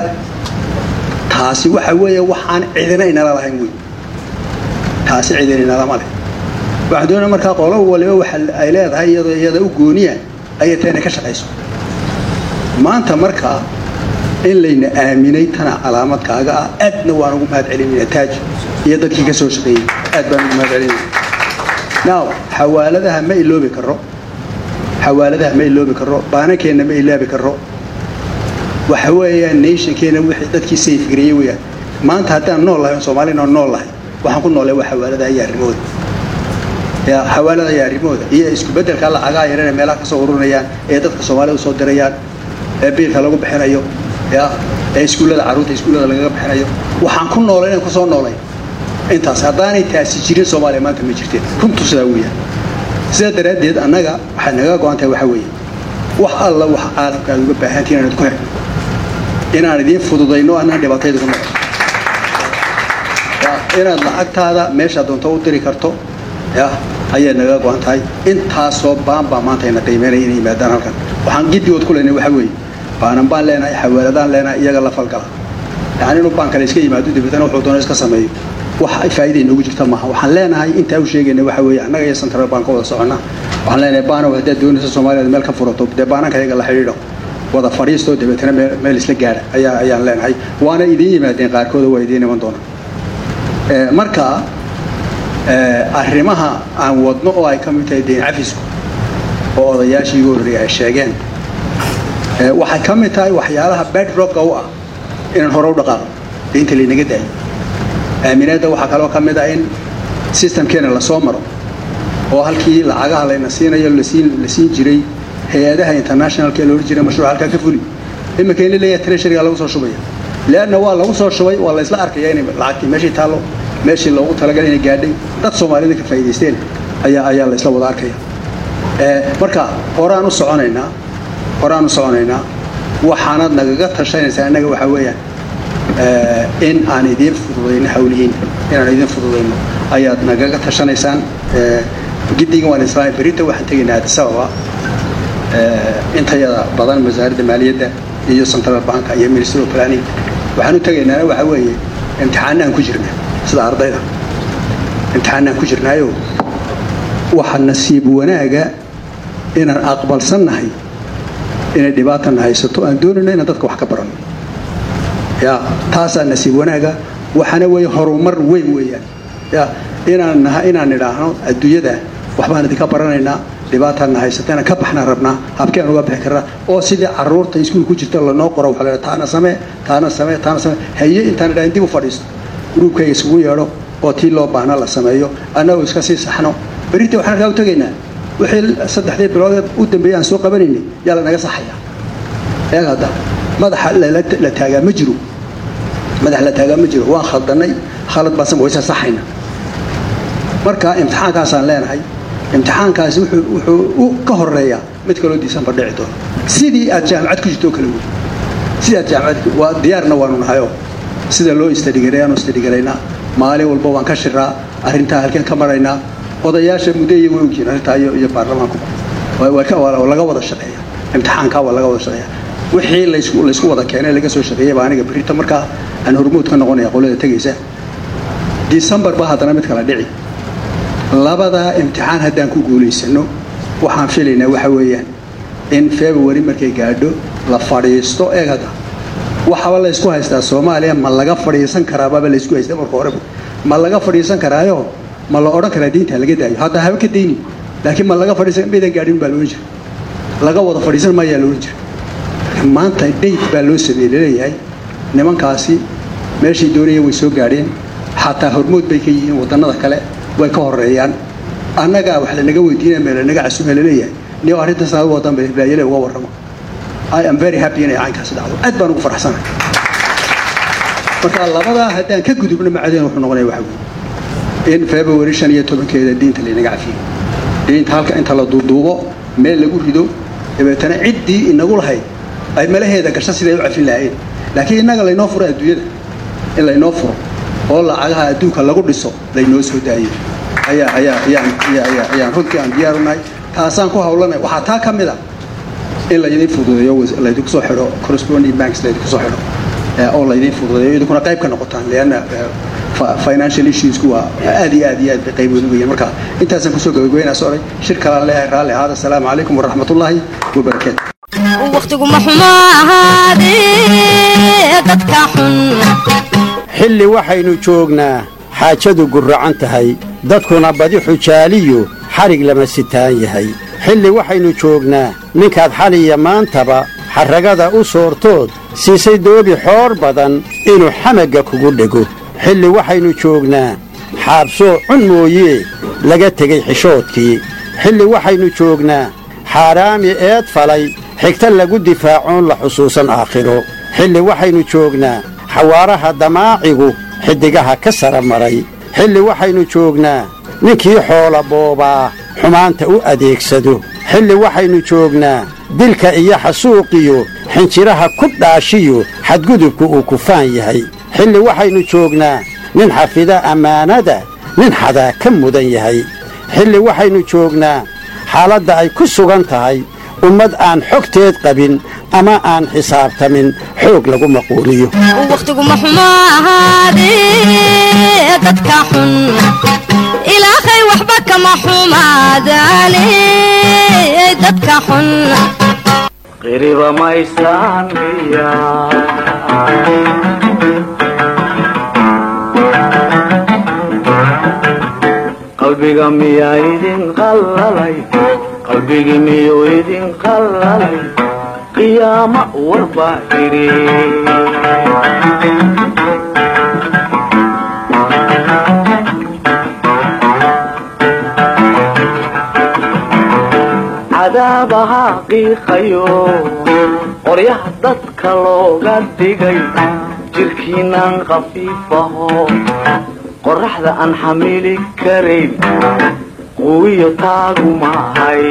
taasi waxa weeye waxaan cidina inala lahayn wey taasi cidina inalama leh waxaan doonaya markaa qolo waliba waxa ay leedahay iyadoo iyada u gooniya ayay tahay inay ka shaqayso maanta markaa in layna aaminay tana calaamad kaaga ah aadna waan ugu mahad celinayna taaj iyo dadkii ka soo shaqeeyey aad baan ugu mahad celinayna now xawaaladaha ma iloobi karo xawaaladaha ma iloobi karo baanankeenna ma ilaabi karo waxa weeyaan nationkeena wixii dadkii sayfgareeyey weeyaan maanta haddaan nool lahay oo soomaalina nool lahay waxaan ku noolay waa xawaaladaha iyo arrimahooda ya xawaalada iyo arrimahooda iyo isku beddelka lacagaa yarana meelaha ka soo ururinayaan ee dadka soomaalida usoo dirayaan ee biilka lagu bixinayo ya ee iskuullada carruurta iskuullada lagaga bixinayo waxaan ku noolay inaan kusoo noolay intaas haddaanay taasi jirin soomaaliya maanta ma jirteen runtu sidaa weeyaan sidaa daraaddeed annaga waxay naga go-an tahay waxa weeye wax alla wax caalamka aad uga baahantiin inaad ku xidhno inaan idiin fududayno anaan dhibaatayda ku noqon inaad lacagtaada meeshaa doonto u diri karto ya ayay naga go-an tahay intaasoo baan baa maanta ina qiimeynaya inay yimaadaan halkan waxaan giddigood ku leynay waxa weeye baanan baan leenahay xawaaladaan leenahay iyaga la falgala yani inuu baan kale iska yimaado dibadana wuxuu doono iska sameeyo wax ay faa'iida inoogu jirta maaha waxaan leenahay intaa u sheegayna waxa weeye annaga iyo central bank wada soconnaa waxaan leenahay baanow haddaad doonaysa soomaaliya meel ka furato dee baananka iyaga la xidhiidho wada fadhiisto dabeetana meel meel isla gaadha ayaa ayaan leenahay waana idiin yimaadeen qaarkooda waa idiin iman doonaan Eh, marka eh, arrimaha aan wadno oo ay ka mid tahay deyn cafisku oo odayaashii igu horreeyay ay sheegeen Eh, waxay ka mid tahay waxyaalaha bedrocka u ah inaan hore u dhaqaaqo deynta laynaga daayo aaminaadda waxaa kaloo ka mid ah in systemkeena lasoo maro oo halkii lacagaha layna siinayo lasiin la siin jiray hay-adaha internationalka ee loola jiray mashruuc halkaa ka fuli iminka in la leeyahay treasuryga lagu soo shubaya leanna waa lagu soo shubay waa la isla arkaya inay lacagtii meeshii taallo meeshii loogu talagalay inay gaadhay dad soomaalida ka faa'iidaysteen ayaa ayaa la isla wada arkaya Eh, marka horaan u soconaynaa horaan u soconaynaa waxaanad nagaga tashanaysaa innaga waxaa weeyaan eh, in aan idiin fududayno hawlihiin inaan idiin fududayno ayaad nagaga tashanaysaan Eh, giddigan waan islaamay berita waxaan tegaynaa addis ababa Eh, intayada badan wasaaradda maaliyadda iyo central banka iyo ministry of planning waxaan u tegaynaana waxa weeye imtixaanaan ku jirnaa sida ardayda imtixaanaan ku jirnaayo waxa nasiib wanaaga inaan aqbalsannahay inay dhibaatana haysato aan doonayno inaan dadka wax ka baranno ya taasaa nasiib wanaaga waxaana weeye horumar weyn weeyaan ya inaan naha inaan nidhaahno adduunyada waxbaan idinka baranaynaa dhibaataana haysata inaan ka baxnaan rabnaa habkeen uga bixi karnaa oo sidii caruurta iskuul ku jirta lanoo qoro waxa la taana samee taana samee taana samee haye intaan idhahin dib u fadhiisto gruubkayga isugu yeedho oo tii loo baahna la sameeyo annagoo iska sii saxno berita waxaan halkaa u tegaynaa wixii saddexdii bilood u dambeeyay aan soo qabanaynay yaa lanaga saxaya eeg hadda madaxa lala- la taagaa ma jiro madax la taagaa ma jiro waan khaldanay khalad baasan waysa saxayna marka imtixaankaasaan leenahay imtixaankaasi wuxuu wuxuu u ka horeeyaa mid kaloo diisanba dhici doono sidii aad jaamacad ku jirto oo kale wey sidii aad jaamacad waa diyaarna waanu nahayoo sida loo istadhigareeyaanu istadhigaraynaa maalin walba waan ka shiraa arrintaa halkeen ka maraynaa odayaasha muddeeya way ogyihiin arrintaa iyo iyo baarlamaanku waa- waa ka- waa laga wada shaqeeya imtixaankaa waa laga wada shaqeeya wixii laysku laysku wada keenay laga soo shaqeeyay baa aniga berita markaa aan hormuud ka noqonaya qolada tegaysa disembar baa haddana mid kala dhici labadaa imtixaan haddaan ku guulaysano waxaan filaynaa waxa weeyaan in february markay gaadho la fadhiisto eeg hadda waxaba laysku haystaa soomaaliya ma laga fadhiisan karaababa laysku haystaa marka horeba ma laga fadhiisan karaayo ma la odhan karaa diinta laga daayo hadda haba ka dayni laakiin ma laga fadhiisan maydan gaadhin baa loohan jira laga wada fadhiisan maayaa loohan jira maanta date baa loo sameeyey laleeyahay nimankaasi meeshay doonayeen way soo gaadheen xataa hormood bay ka yihiin wadannada kale way ka horeeyaan annagaa wax lanaga weydiinaya mee lanaga casuume laleeyahay niyo arrintaas aad wadan bay hibraayale uga warramo i am very happy inay caynkaasi dhacdo aad baan ugu faraxsanahay marka labadaa haddaan ka gudubno macadeen wuxuu noqonaya waxa weeye in february shan iyo tobankeeda diinta laynaga cafiyo diinta halka inta la duuduubo meel lagu rido dabeetana ciddii inagu lahayd ay malaheeda gasho siday u cafin lahaayeen laakiin innaga laynoo furo adduunyada in laynoo furo oo lacagaha adduunka lagu dhiso laynoo soo daayo ayaa ayaa ayaan ayaa ayaa ayaan runtii aan diyaar u nahay taasaan ku hawlanay waxaa taa ka mid ah in laydin fududeeyo was- laydinku soo xidho corresponding banks laydinku soo xidho eh, oo laydin fududeeyo idinkuna qayb ka noqotaan leanna eh, fi- financial issuesku waa aad iyo aad iyo aad bay qayb weyn u yihiin marka intaasaan kusoo gabagabeynaa socday shir kalaan leeyahay raalli ahaada asalaamu calaykum waraxmatullaahi wabarakaatu wakhtigu ma xumo ahaadee dadka xun xilli waxaynu joognaa xaajadu gurracan tahay dadkuna badi xujaaliyu xadhig lama sitaan yahay xilli waxaynu joognaa ninkaad xaliya maantaba xarragada u soortood siisay doobi xoor badan inuu xamagga kugu dhego xilli waxaynu joognaa xaabsoo cun mooyee laga tegey xishoodkii xilli waxaynu joognaa xaaraami eed falay xigta lagu difaacoon la xusuusan aakhiro xilli waxaynu joognaa xawaaraha damaacigu xiddigaha ka sara maray xilli waxaynu joognaa ninkii xoola boobaa xumaanta u adeegsado xilli waxaynu joognaa dilka iyo xasuuqiyo xinjiraha ku dhaashiyo xadgudubku uu kufaan yahay xilli waxaynu joognaa nin xafida ammaanada nin xadaa ka mudan yahay xilli waxaynu joognaa xaaladda ay ku sugan tahay ummad aan xogteed qabin ama aan xisaabtamin xoog lagu maquuliyo wakhtiguma xumo ahaadee dadka xun ilaahay waxba kama xumaadaane dadka xun qiriba maysaan miya qalbiga miyaa idin qallalay qalbigi miyuu idin qallalay qiyaamo warbaa idhi cadaabaha qiiqayo qoryaha dadka looga dhigay jirkiinaan khafiifaho qoraxda aan xamili karayn quwiyo taagu maahay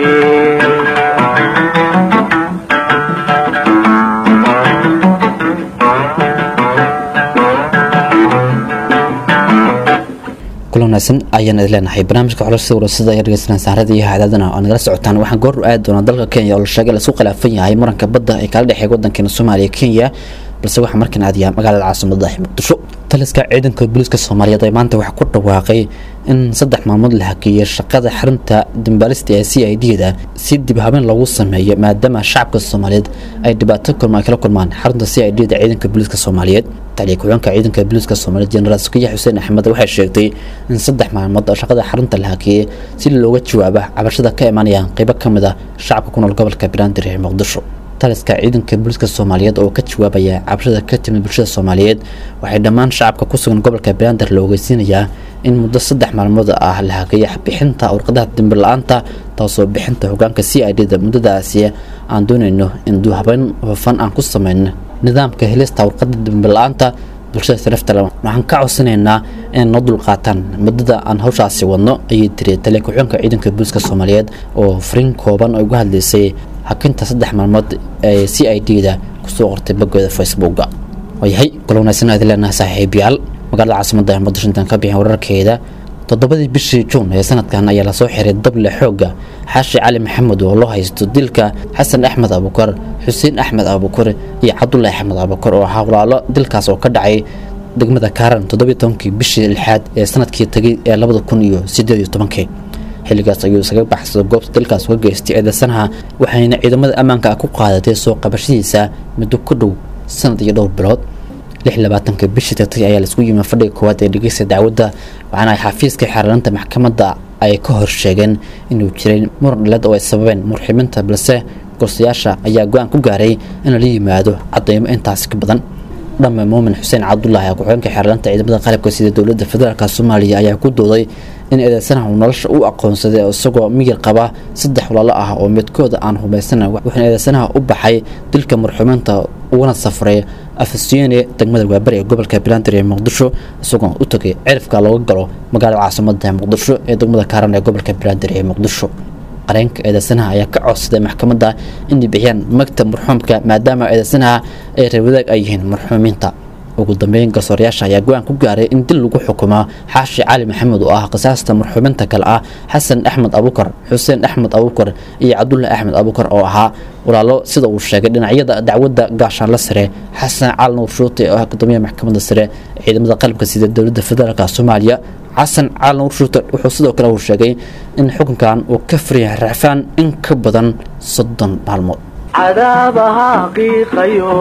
kulan wanaagsan ayaan idin leenahay barnaamijka xulashada warasada ee dhegeysanaa saarada iyo hadaadana oo nagala socotaan waxaan goor aadi doonaa dalka kenya oo la sheegay lasku khilaafan yahay muranka badda ee kala dhexeeya wadankeena soomaaliya kenya balse waxaa markan aadiyaa magaalada caasimada muqdisho taliska ciidanka booliiska soomaaliyeed ee maanta waxaa ku dhawaaqay in saddex maalmood la hakeeyey shaqada xarunta dambaalista ee c i d da si dib habeen loogu sameeyo maadaama shacabka soomaaliyeed ay dhibaato kulma ay kala kulmaan xarunta c i d da ciidanka booliiska soomaaliyeed taliya ku-xigeenka ciidanka booliiska soomaaliyeed jenaraal sukiya xuseen axmed waxay sheegtay in saddex maalmood oo shaqada xarunta la hakeeyey si looga jawaaba cabashada ka imaanaya qeybo ka mid a shacabka ku nool gobolka banaadir ee muqdisho taliska ciidanka booliiska soomaaliyeed oo ka jawaabaya cabashada ka timid bulshada soomaaliyeed waxay dhammaan shacabka ku sugan gobolka banaadir la ogeysiinayaa in muddo saddex maalmood ah la hageeya bixinta warqadaha dambi la-aanta taasoo bixinta hogaanka c i d da muddadaasi aan doonayno in duuhabeyn hufan aan ku sameyno nidaamka helista warqada dambi la-aanta bulshada sarafta waxaan ka codsanaynaa inay noo dulqaataan muddada aan hawshaasi wadno ayay tiri taliya ku-xigeenka ciidanka booliiska soomaaliyeed oo fariin kooban oo uga hadlaysay hakinta saddex maalmood ee c i d da kusoo qortay boggooda facebooka waayahay kula wanaagsan aad leenahay saaxiibayaal magaalada caasimada ee muqdisho intaan ka bixin wararkeeda toddobadii bishii juun ee sanadkan ayaa lasoo xiray dable xooga xaashi cali maxamed oo loo haysto dilka xasan axmed abukar xuseen axmed abukar iyo cabdulahi axmed abukar oo ahaa walaalo dilkaas oo ka dhacay degmada kaaran toddobiyi tobankii bishii lixaad ee sanadkii tegay ee labada kun iyo sideed iyo tobankii xilligaas ayuu isaga baxsada goobta dalkaas uga geystay eedeysanaha waxayna ciidamada ammaanka ku qaadatay soo qabashadiisa muddo ku dhow sanad iyo dhowr bilood lix labaatanka bishii tagtay ayaa laisku yimi fadhiga koowaad ee dhegeysta dacwadda waxaana ay xafiiska xeerlanta maxkamadda ay ka hor sheegeen inuu jiray muran dhaleed oo ay sababeen murximinta balse gorsayaasha ayaa go-aan ku gaaray in lala yimaado cadeymo intaasi ka badan dhamme muumin xuseen cabdulaahi ku-xigeenka xeerlanta ciidamada qalabka sida dowladda federaalk soomaaliya ayaa ku dooday in eedeysanaha uu nolosha u aqoonsaday isagoo miyir qaba saddex walaalo ah oo midkooda aan hubaysana wuxuuna eedeysanaha u baxay dilka marxuumiinta uguna safray afasiyene degmada waabari ee gobolka banaadir ee muqdisho isagoo u tagay cirifka looga galo magaalada caasimada muqdisho ee degmada kaaran ee gobolka banaadir ee muqdisho qareenka eedeysanaha ayaa ka codsaday maxkamadda inay bixiyaan magta marxuumka maadaama eedeysanaha ay reewadaag ay yihiin marxuumiinta ugu dambeyn garsoorayaasha ayaa go-aan ku gaaray in dil lagu xukumaa xaashi cali maxamed oo ah qisaasta marxuuminta kale ah xasan axmed abukar xuseen axmed abukar iyo cabdullahi axmed abukar oo ahaa walaalo sida uu sheegay dhinacyada dacwadda gaashaanla sare xasan cali nuur shuute oo ah gudoomiyaha maxkamadda sare ciidamada qalabka sida dowladda federaalk soomaaliya xasan cali nuur shuute wuxuu sidoo kale uu sheegay in xukunkan uu ka furyahay racfaan in ka badan soddon maalmood cadaabaha qiiqayo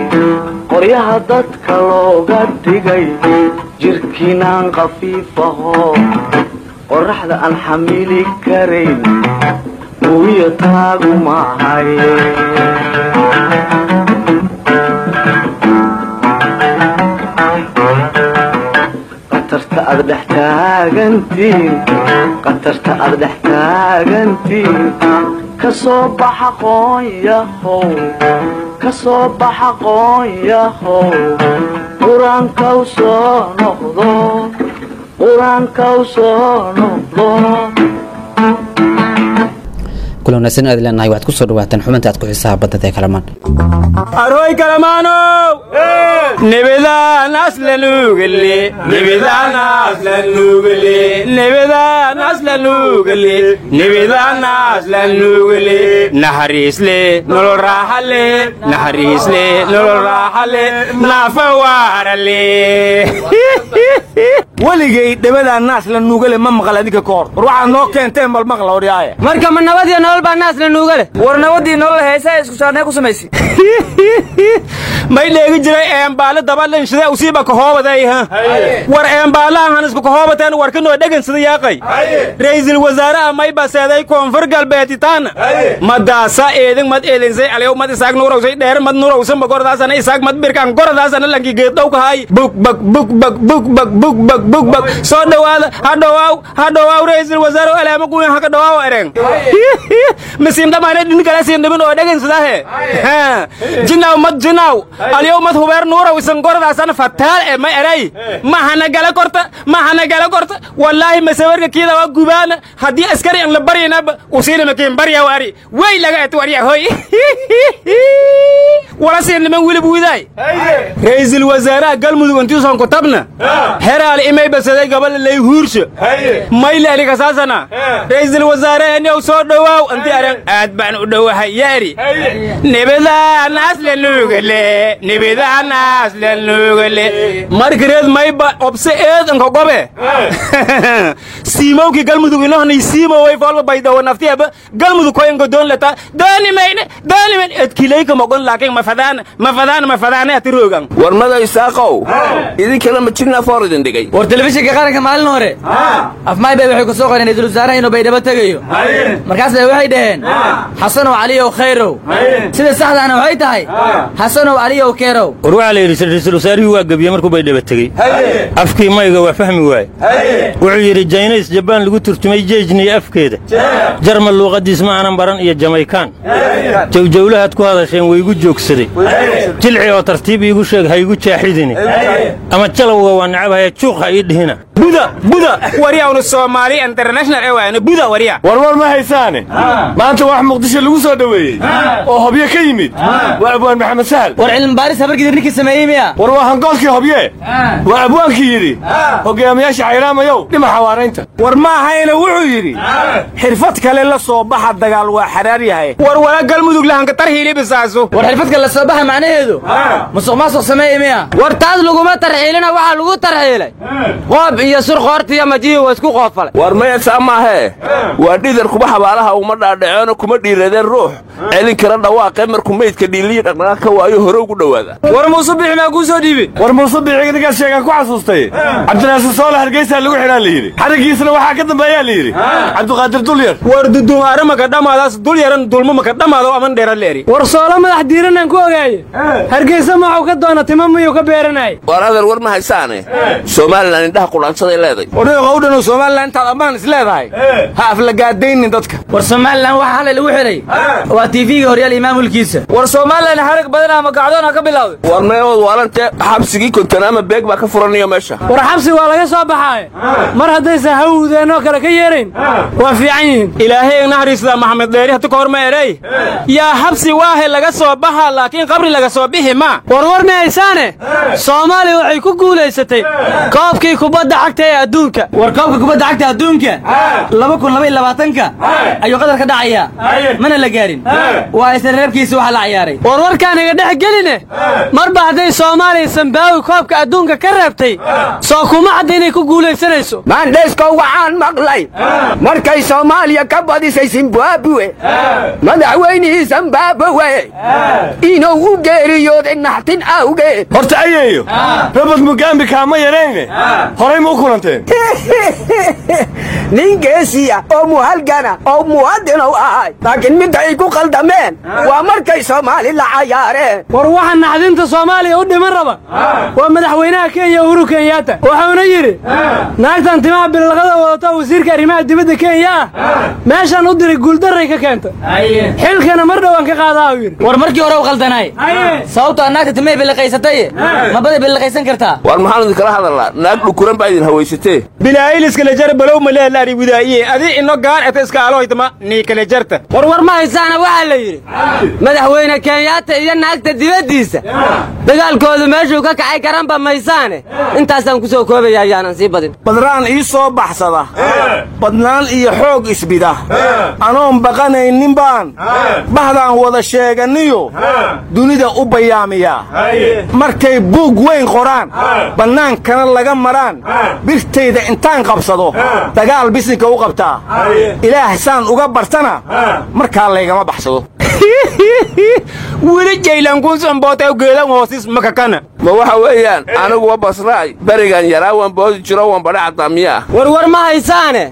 qoryaha dadka looga dhigay jirkiinaan khafiifaho qoraxda aan xamili karayn uwiyo taagu maahay qatarta aad dhex taagantiin qatarta aad dhex taagantiin kasoo baxa qoonyahow kasoo baxa qoonyahow qur-aankaw soo noqdo qur-aankaw soo noqdo kula wanaagsan aad leenahay waxaad ku soo dhawaataan xubinta aad ku xiisaha badada ee kalamaan arhoy kalamaanow nebedaan aslanugale nebedaan aslanugale nebedaan aslanugale nebedaan aslanugale naxariisle nolol raaxale naxariisle nolol raaxale naafa waarale weligay dhebadaan naas la nuugale ma maqal adinka ka hor war waxaad noo keenteen bal maqla odhiyaaye marka ma nabadiyo nolol baa naas la nuuga leh war nabadii nolol heesaa isku saarnee ku samaysi may dheegi jiray eembaale dabalinshide usiiba kahoobaday ha war eembaalahan isku kahoobateen war kanoo dhegansida yaaqay ra'iisul wasaaraha may baseeday koonfur galbeeditaana madaasa eedin mad eedinsay aliyow mad isaag nuurowsay dheer mad nuurowsanba gordaasana isaag mad birkaan gordaasana lanki geeddhow kahay bug bag bug bag bug bag bug bag bug bag soo dhowaada ha dhowaaw ha dhowaaw ra'iisul wasaare alaama guyan haka dhowaaw ereng misiim dhamaane dhin kale siin dhibin oo dhegansadahe jinaw mad jinaw aliyow mad hubeer nuurow isan gordaasana fataal e ma eray mahana gala korta mahana gala korta wallaahi masawarka kiida waa gubaana haddii askari an la baryinaba usiina makiin barya waari way laga et warya hoy wala siin niman wilib widaay ra'iisul wasaaraha galmudug intiisan ku tabna heraal imay basaday gabal lay huursha mayle aliga saasana ra'iisul wasaare yow soo dhowaaw anti aran aad baan u dhowahay yaari nebadaan asla nuugale nebadaan asla nuugale markareed mayba obse eedanka gobe siimowki galmudug inohnay siimoway foolba baydawo naftiaba galmudug koyanka doon leta dooni mayne dooni mayne edkilayka mogon laakiin mafadaana mafadaana mafadaana ati roogan war mada isaaqow idinkana ma jirnaa foor idin dhigay war telefishinka qaranka maalin hore afmaay bay waxay ku soo qoreen ra'iisul wasaaraha inuu baydhabo tegayo markaas bay waxay dhaheen xasanow caliyow khayrow sida saxdaana waxay tahay xasanow caliyow keerow war waxaa la yidhi ra'iisul wasaarihii waa gebiye markuu baydhaba tegey afkii mayga waa fahmi waaye wuxuu yidhi jaynays jabaan lagu turjumay jeejniyo afkeeda jarmal luuqaddiis ma aanan baran iyo jamaykaan jawjawlahaad ku hadasheen waygu joogsaday jilci oo tartiib iigu sheeg ha igu jaaxidini ama jalowga waa necabhaya juuq ha ii dhihina buda buda waryawna soomaali international ewaana buda warya warwar ma haysaane maanta wax muqdisho lagu soo dhoweeyey oo hobyo ka yimid waa abwaan maxamed sahal war cilmibaaris habarkidir ninkii sameeyey miya war waa hangoolkii hobye waa abwaankii yidhi hogaamiyaasha xayraamayow dhima xawaaraynta war ma ahayna wuxuu yidhi xirfad kale la soo baxa dagaal waa xaraar yahay war wala galmudug lahanka tarhiilibisaasu war xirfad kale la soo baxa macnaheedu musuq maasuq sameeyey miya war taas laguma tarxiilina waxaa lagu tarxiilay qoob iyo sur qoortiyo majihi waa isku qoofalay war maya saa maahee waa dhidar kuma xabaalaha uma dhaadhaceeno kuma dhiiradeen ruux celin kara dhawaaqee markuu meydka dhiiliyi dhaqdhaqaaq ka waayo hore ugu dhowaada war muuse bixi maa kuu soo dhiibi war muuse bixi ninkaas sheegaan ku xasuustay cabdinaasir soole hargeysaa lagu xidhaa la yidhi xarigiisna waxaa ka dambeeyaa la yidhi cabdiqaadir dulyar war dudumaare maka dhammaadaas dulyaran dulmo maka dhammaado aman dheera leeri war soolo madax diiranaan ku ogaaye hargeysa maxuu ka doona timo miyuu ka beeranaaye war adeer war ma haysaane somalilan indhaha qudhaansaday leeday odhayga u dhanu somalilan intaad ammaan is leedahay ha aflagaadaynin dadka war somalilan waxa halay lagu xidhay waa tiifiga horyaal iyo maamulkiisa war somalilan xarig badan ama gacdoon ha ka bilowday war meewood waalante xabsigii kontanaama beeg baa ka furanayo meesha war xabsi waa laga soo baxaaye mar haddaysan hawdeenoo kale ka yeerayn waa fiican yihiin ilaahay naxariisda maxamed dheeri hati ka hor ma erey yaa xabsi waahe laga soo baxa laakiin qabri laga soo bixi ma war war ma haysaane soomaaliya waxay ku guulaysatay koobkii kubadda cagta ee adduunka war koobka kubadda cagta adduunka laba kun laba iyo labaatanka ayuu qadar ka dhacayaa mana la gaarin waa isla reebkiisa waxa la ciyaaray war warkaan iga dhex geline marba hadday soomaaliya sambaawi koobka adduunka ka reebtay soo kuma cadda inay ku guulaysanayso maandheeskow waxaan maqlay markay soomaaliya ka badisay zimbabwe madaxweynihii zimbabwe inuu u geeriyooday naxtin awgeed horta ayeeyo robert mugambi kaama yarayne horay ma u kulanteen nin geesiya oo muhalgana oo muwadinow ahay laakiin midda ay ku qaldameen waa markay soomaali la cayaareen war waxa naxdinta soomaaliya u dhiman raba waa madaxweynaha kenya uhuru kenyaata wuxuuna yidhi naagtan timaha bilaqada wadata wasiirka arrimaha dibadda kenya ah meeshaan u diray guuldarray ka keenta xilkana mar dhowaan ka qaadaa uu yidhi war markii hore u qaldanaay sababtoo naagta timay biliqaysatay mabaday biliqaysan kartaa war maxaan idinkala hadalnaa naag dhukuran baa idin hawaysatee bilaayiliskala jar balow maleela gaari widaa'iye adi ino gaar eta iska aloytama nii kale jarta warwar ma haysaana waxaa la yidhi madaxweyne kenyaata iyo naagta dibaddiisa dagaalkoodu meeshuu ka kacay garanba maysaane intaasaan ku soo koobaya ayaanan sii badin badraan ii soo baxsada badnaan iyo xoog isbida anoon baqanaynin baan bahdaan wada sheeganiyo dunida u bayaamiyaa markay buug weyn qoraan bannaankana laga maraan birtayda intaan qabsado dagaal bisinka u qabtaa ilaah saan uga bartana markaa laygama baxsado weli jaylankuusanbootaw geelan hoosis makakana ma waxa weeyaan aniguwa basraay berigan yaraa wan boodi jiro wan badha caddaa miyaa warwar ma haysaane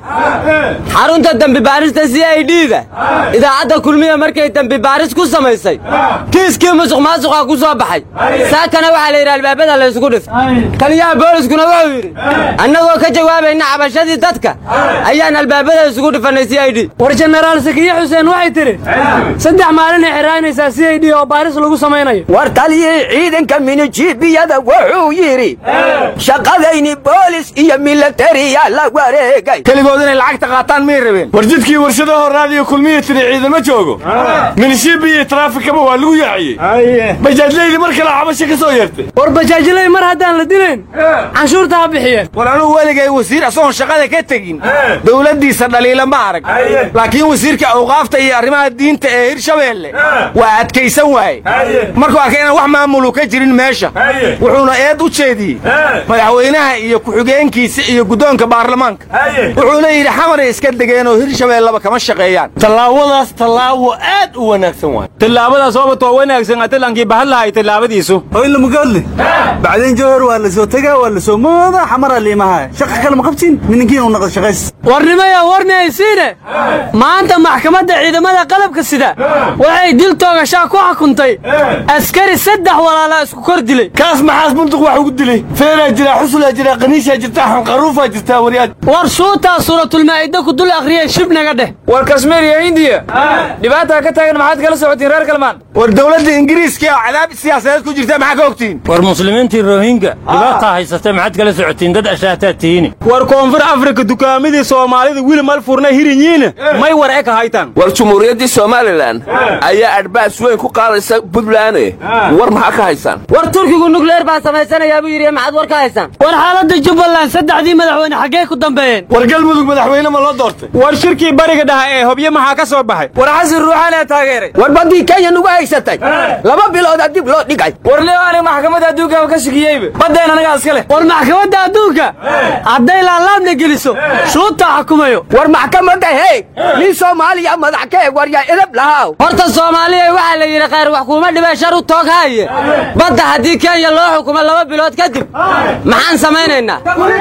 xarunta dembi baarista c i d-da idaacadda kulmiya markay dembi baaris ku samaysay kiiskii musuq maasuqa ku soo baxay saakana waxaa la yidhi albaabada laysku dhif taliyaha booliskuna wuxuu yidhi annagoo ka jawaabayna cabashadii dadka ayaan albaabada isugu dhifannay c i d war jenaraal sakiye xuseen waxay tidhi saddex maalinay xiraanaysaa c i d oo baaris lagu samaynayo war taliyii ciidanka minijibiyada wuxuu yidhi shaqadayni boolis iyo milatariya la wareegay keligood inay lacagta qaataan miyay rabeen war jidkii warshadaho raadiyo kulmiya tiri ciidama joogo minishibi iyo taraafikaba waa lagu yaaciyey bajaajleydi mar kale cabasho ka soo yeertay war bajaajley mar haddaan la dilayn canshuurta ha bixiyeen war anugu weligay wasiir asagoon shaqada ka tegin dowladdiisa dhaliila ma arag laakiin wasiirka awqaafta iyo arrimaha diinta ee hirshabeelle waa adkaysan waaye markuu arkay inaan wax maamulu ka jirin meesha wuxuuna eed u jeediyey madaxweynaha iyo ku-xigeenkiisa iyo guddoonka baarlamaanka wuxuuna yidhi xamaray iska degeenoo hirshabeellaba kama shaqeeyaan tallaabadaas tallaabo aad u wanaagsan waay tillaabadaas ooba too wanaagsan atalankii bahad lahay tillaabadiisu hoylamugaadle bacdeen jawhar waa la soo tegaa waa la soo mooda xamara liimaha shaqa kale ma qabtiin nininkiin u naqda shaqays warnimaya warnaysiine maanta maxkamadda ciidamada qalabka sida waxay dil toogashaa ku xukuntay askari saddex walaala isku kor dilay kaas maxaas bunduq wax ugu dilay feeraa jira xusulaa jira qaniishaa jirta xanqaruufaa jirtaa waryaad war shuutaa suuratulmaa'ida ku dul akhriyay shib naga dheh war kashmiir iyo hindiya dhibaataa ka taagan maxaad kala socotiin reer kalmaan war dowladda ingiriiska oo cadaab siyaasadeed ku jirta maxaa ka ogtiin war muslimiintii rohinga dhibaataa haysatay maxaad kala socotiin dad ashaataa tihiini war koonfur afrika dukaamadii soomaalida wili mal furna hirinyiina may war eka haytaan war jumhuuriyaddii somalilan ayaa adhbaas weyn ku qaadaysa buntlaane war maxaa ka haysaan war turkigu nukleer baa samaysanayaa buu yidhi maxaad war ka haysaan war xaaladda jubbaland saddexdii madaxweyne xaggee ku dambeeyeen war galmudug madaxweyne ma loo doortay war shirkii bariga dhaha ee hobyo maxaa ka soo baxay war xasan ruuxaanaa taageeray war baddii kenya nugu haysatay laba biloodaa dib loo dhigay war leo aniga maxkamadda adduunka ka shikiyeyba baddeen anagaa iska leh war maxkamadda adduunka hadday laalaabna geliso shuutaa xukumayo war maxkamadda hey nin soomaaliya madax ka eg waryaa edab lahaaw horta soomaaliya waxaa la yidhi khayr wax kuuma dhibee shar u toog haaye badda haddii kenya loo xukumo laba bilood kadib maxaan samaynaynaa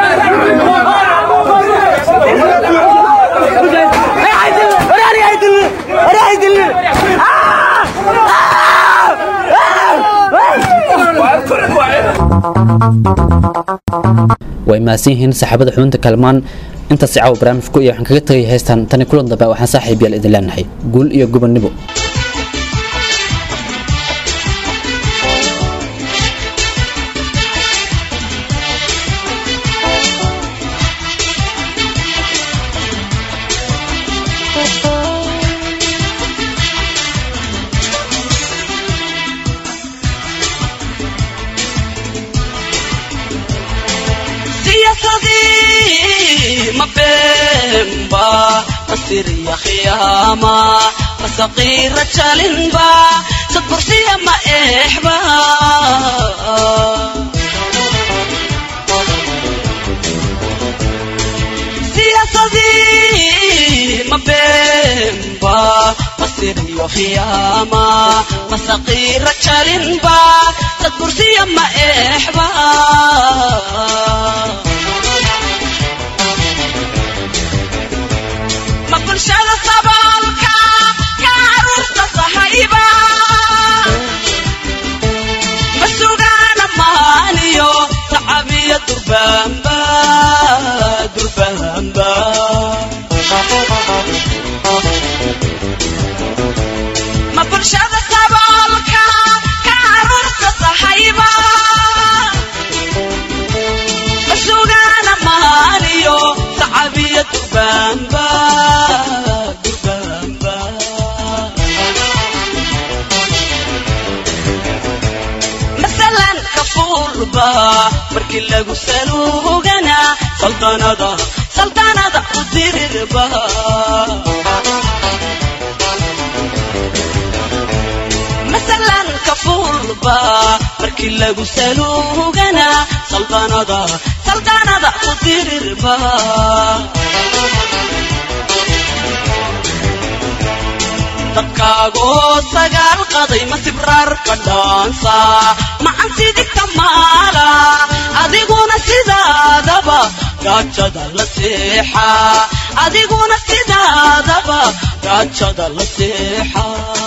way mahadsan yihiin saxaabada xubinta kalmaan intaas caawa barnaamijku iyo waxaan kaga tegay heystaan tani kulan dambe waxaan saaxiib yaal idin leenahay guul iyo gubannimo siyaasadii ma beenba masiriya khiyaama masaqiira jalinba sadbursiya ma eexba siyaasadii ma beenba masiriyo khiyaama masaqiira jalinba sadbursiya ma eexba ma bulshada saboolka ka caruurta sahayba ma sugaana maaniyo sacabiyo durbaanba durbaanba ma bulshada saboolka ka caruurta sahayba ma sugaana maaniyo sacabiyo iyo durbaanba durbaanba masalan kafuulba markii lagu saluugana saldanada saldanada u dirirba masalan kafuulba markii lagu saluugana saldanada saldanada u dirirba dadkaagoo sagaal qaday ma sibraar ka dhaansa macan sidigta maala adiguna sidaadaba gaajada la seexa adiguna sidaadaba gaajada la seexa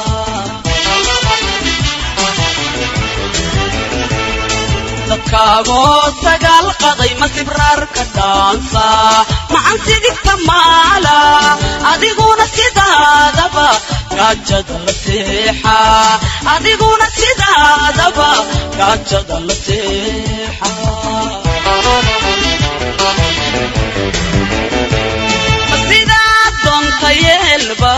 dadkaagoo sagaal qaday ma sibraar ka dhaansa macan sidigta maala adiguna sidaadaba gaajada la seexa adiguna sidaadaba gaajada la seexa sidaa doonta yeelba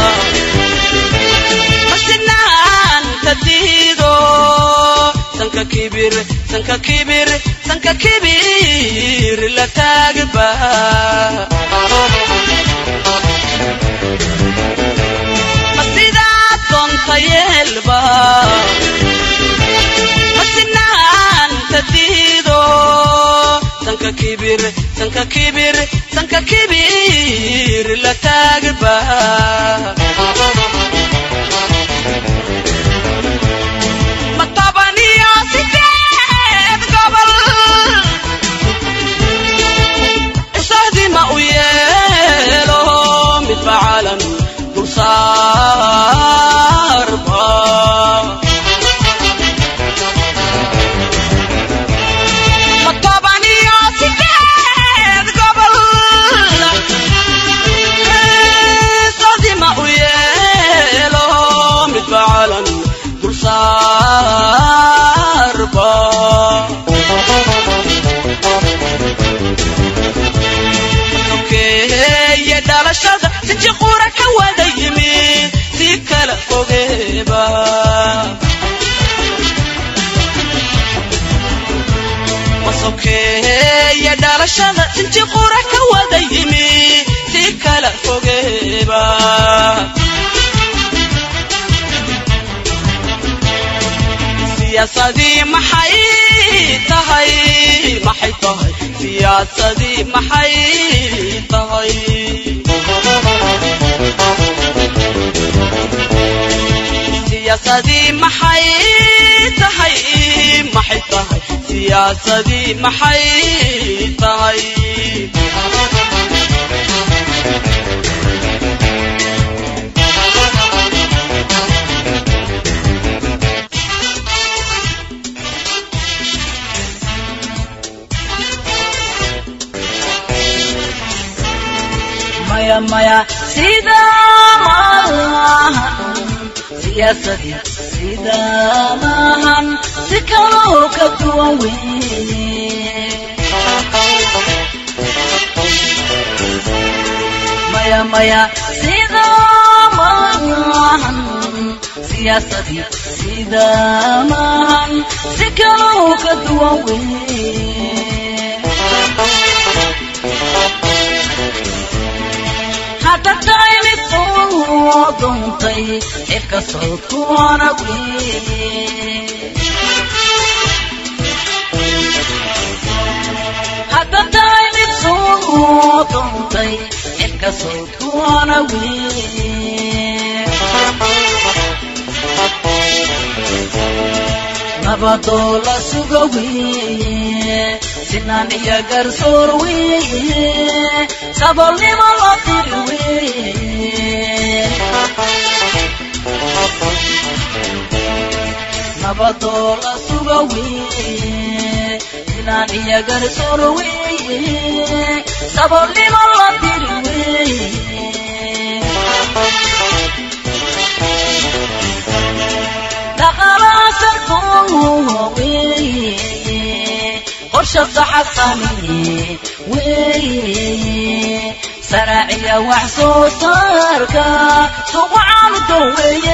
masinaanta diido sanka kibir sanka kibir sanka kibir la taagba masidaa doonta yeelba masinaanta diido sanka kibir sanka kibir sanka kibir la taagba matabaniyo sideed gobol isahdima u yeelo midba calan dulsaarba matabaniyo sideed gobol isahdima u yeelo midba calan dulsaarba sokeeye dhalashada sinji qura ka wada yimid si kala fogeeba sokeeye dhalashada sinji qura ka wada yimid si kala fogeeba siyaasadii maxay tahay maxay tahay siyaasadii maxay tahay siyaasadii maxay tahay maxay tahay siyaasadii maxay tahay maya maya sida maahan siyaasadii sida maahan si kaloo ka duwan weye maya maya sida maahan siyaasadii sida maahan si kaloo ka duwan weye hadda tahay mid soo duntay xilka sawdkuwana hadda tahay mid soo duntay xilka sawdkuwana nabadoo la suga weye sinaan iyo garsoor weye sabolnimo loo diri weye nabadoo la suga weye sinaan iyo garsoor weye sabolnimo loo diri weye dhaqalaasarkoo weye qorsha saxasani weye saraaciya wax soo saarka suqacaanu doon weeye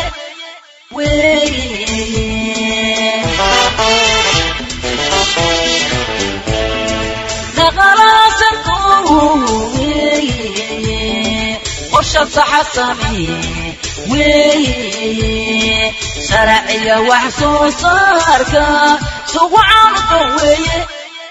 weeye dhaqalaasanku weeye qorsha saxa samee weeye sharciya wax soo saarka suqacaanu doon weeye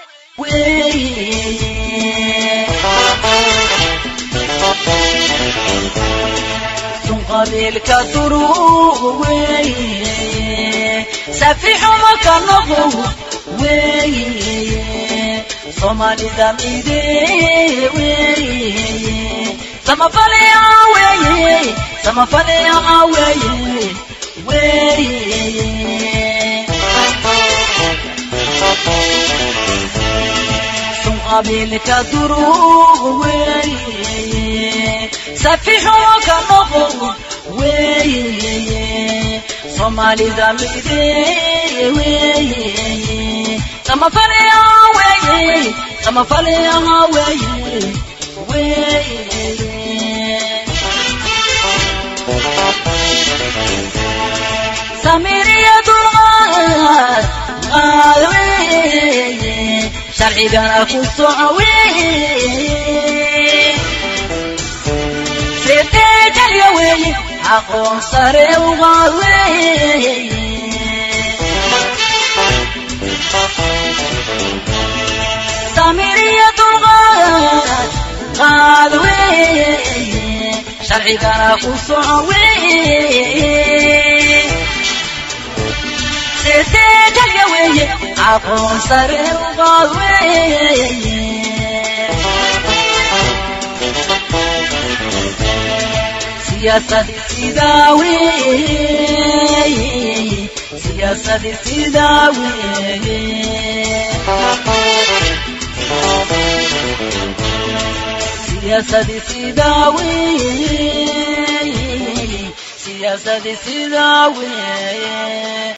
sun qabiilka duruuq weeye safixuma ka noqo weeye soomaalida mide weeye samafalea weeye samafalea weeye weeye sun qabiilka duruuq weeye safixuma ka noqo weeye soomaalida mide weeye samafalea weeye samafalea weeye weeye samiriya dulqaad qaad weeye sharcigana ku soco weeye seeteejalya weeye aqoon sare uqaad weeye samiriya dulqaad qaad weeye sharcigana ku soco weeye seeteejalya weeye aqoon sare uqaad weeye siyaasadii sidaa weeye siyaasadii sidaa weeye siyaasadii sidaa weeye siyaasadii sidaa weeye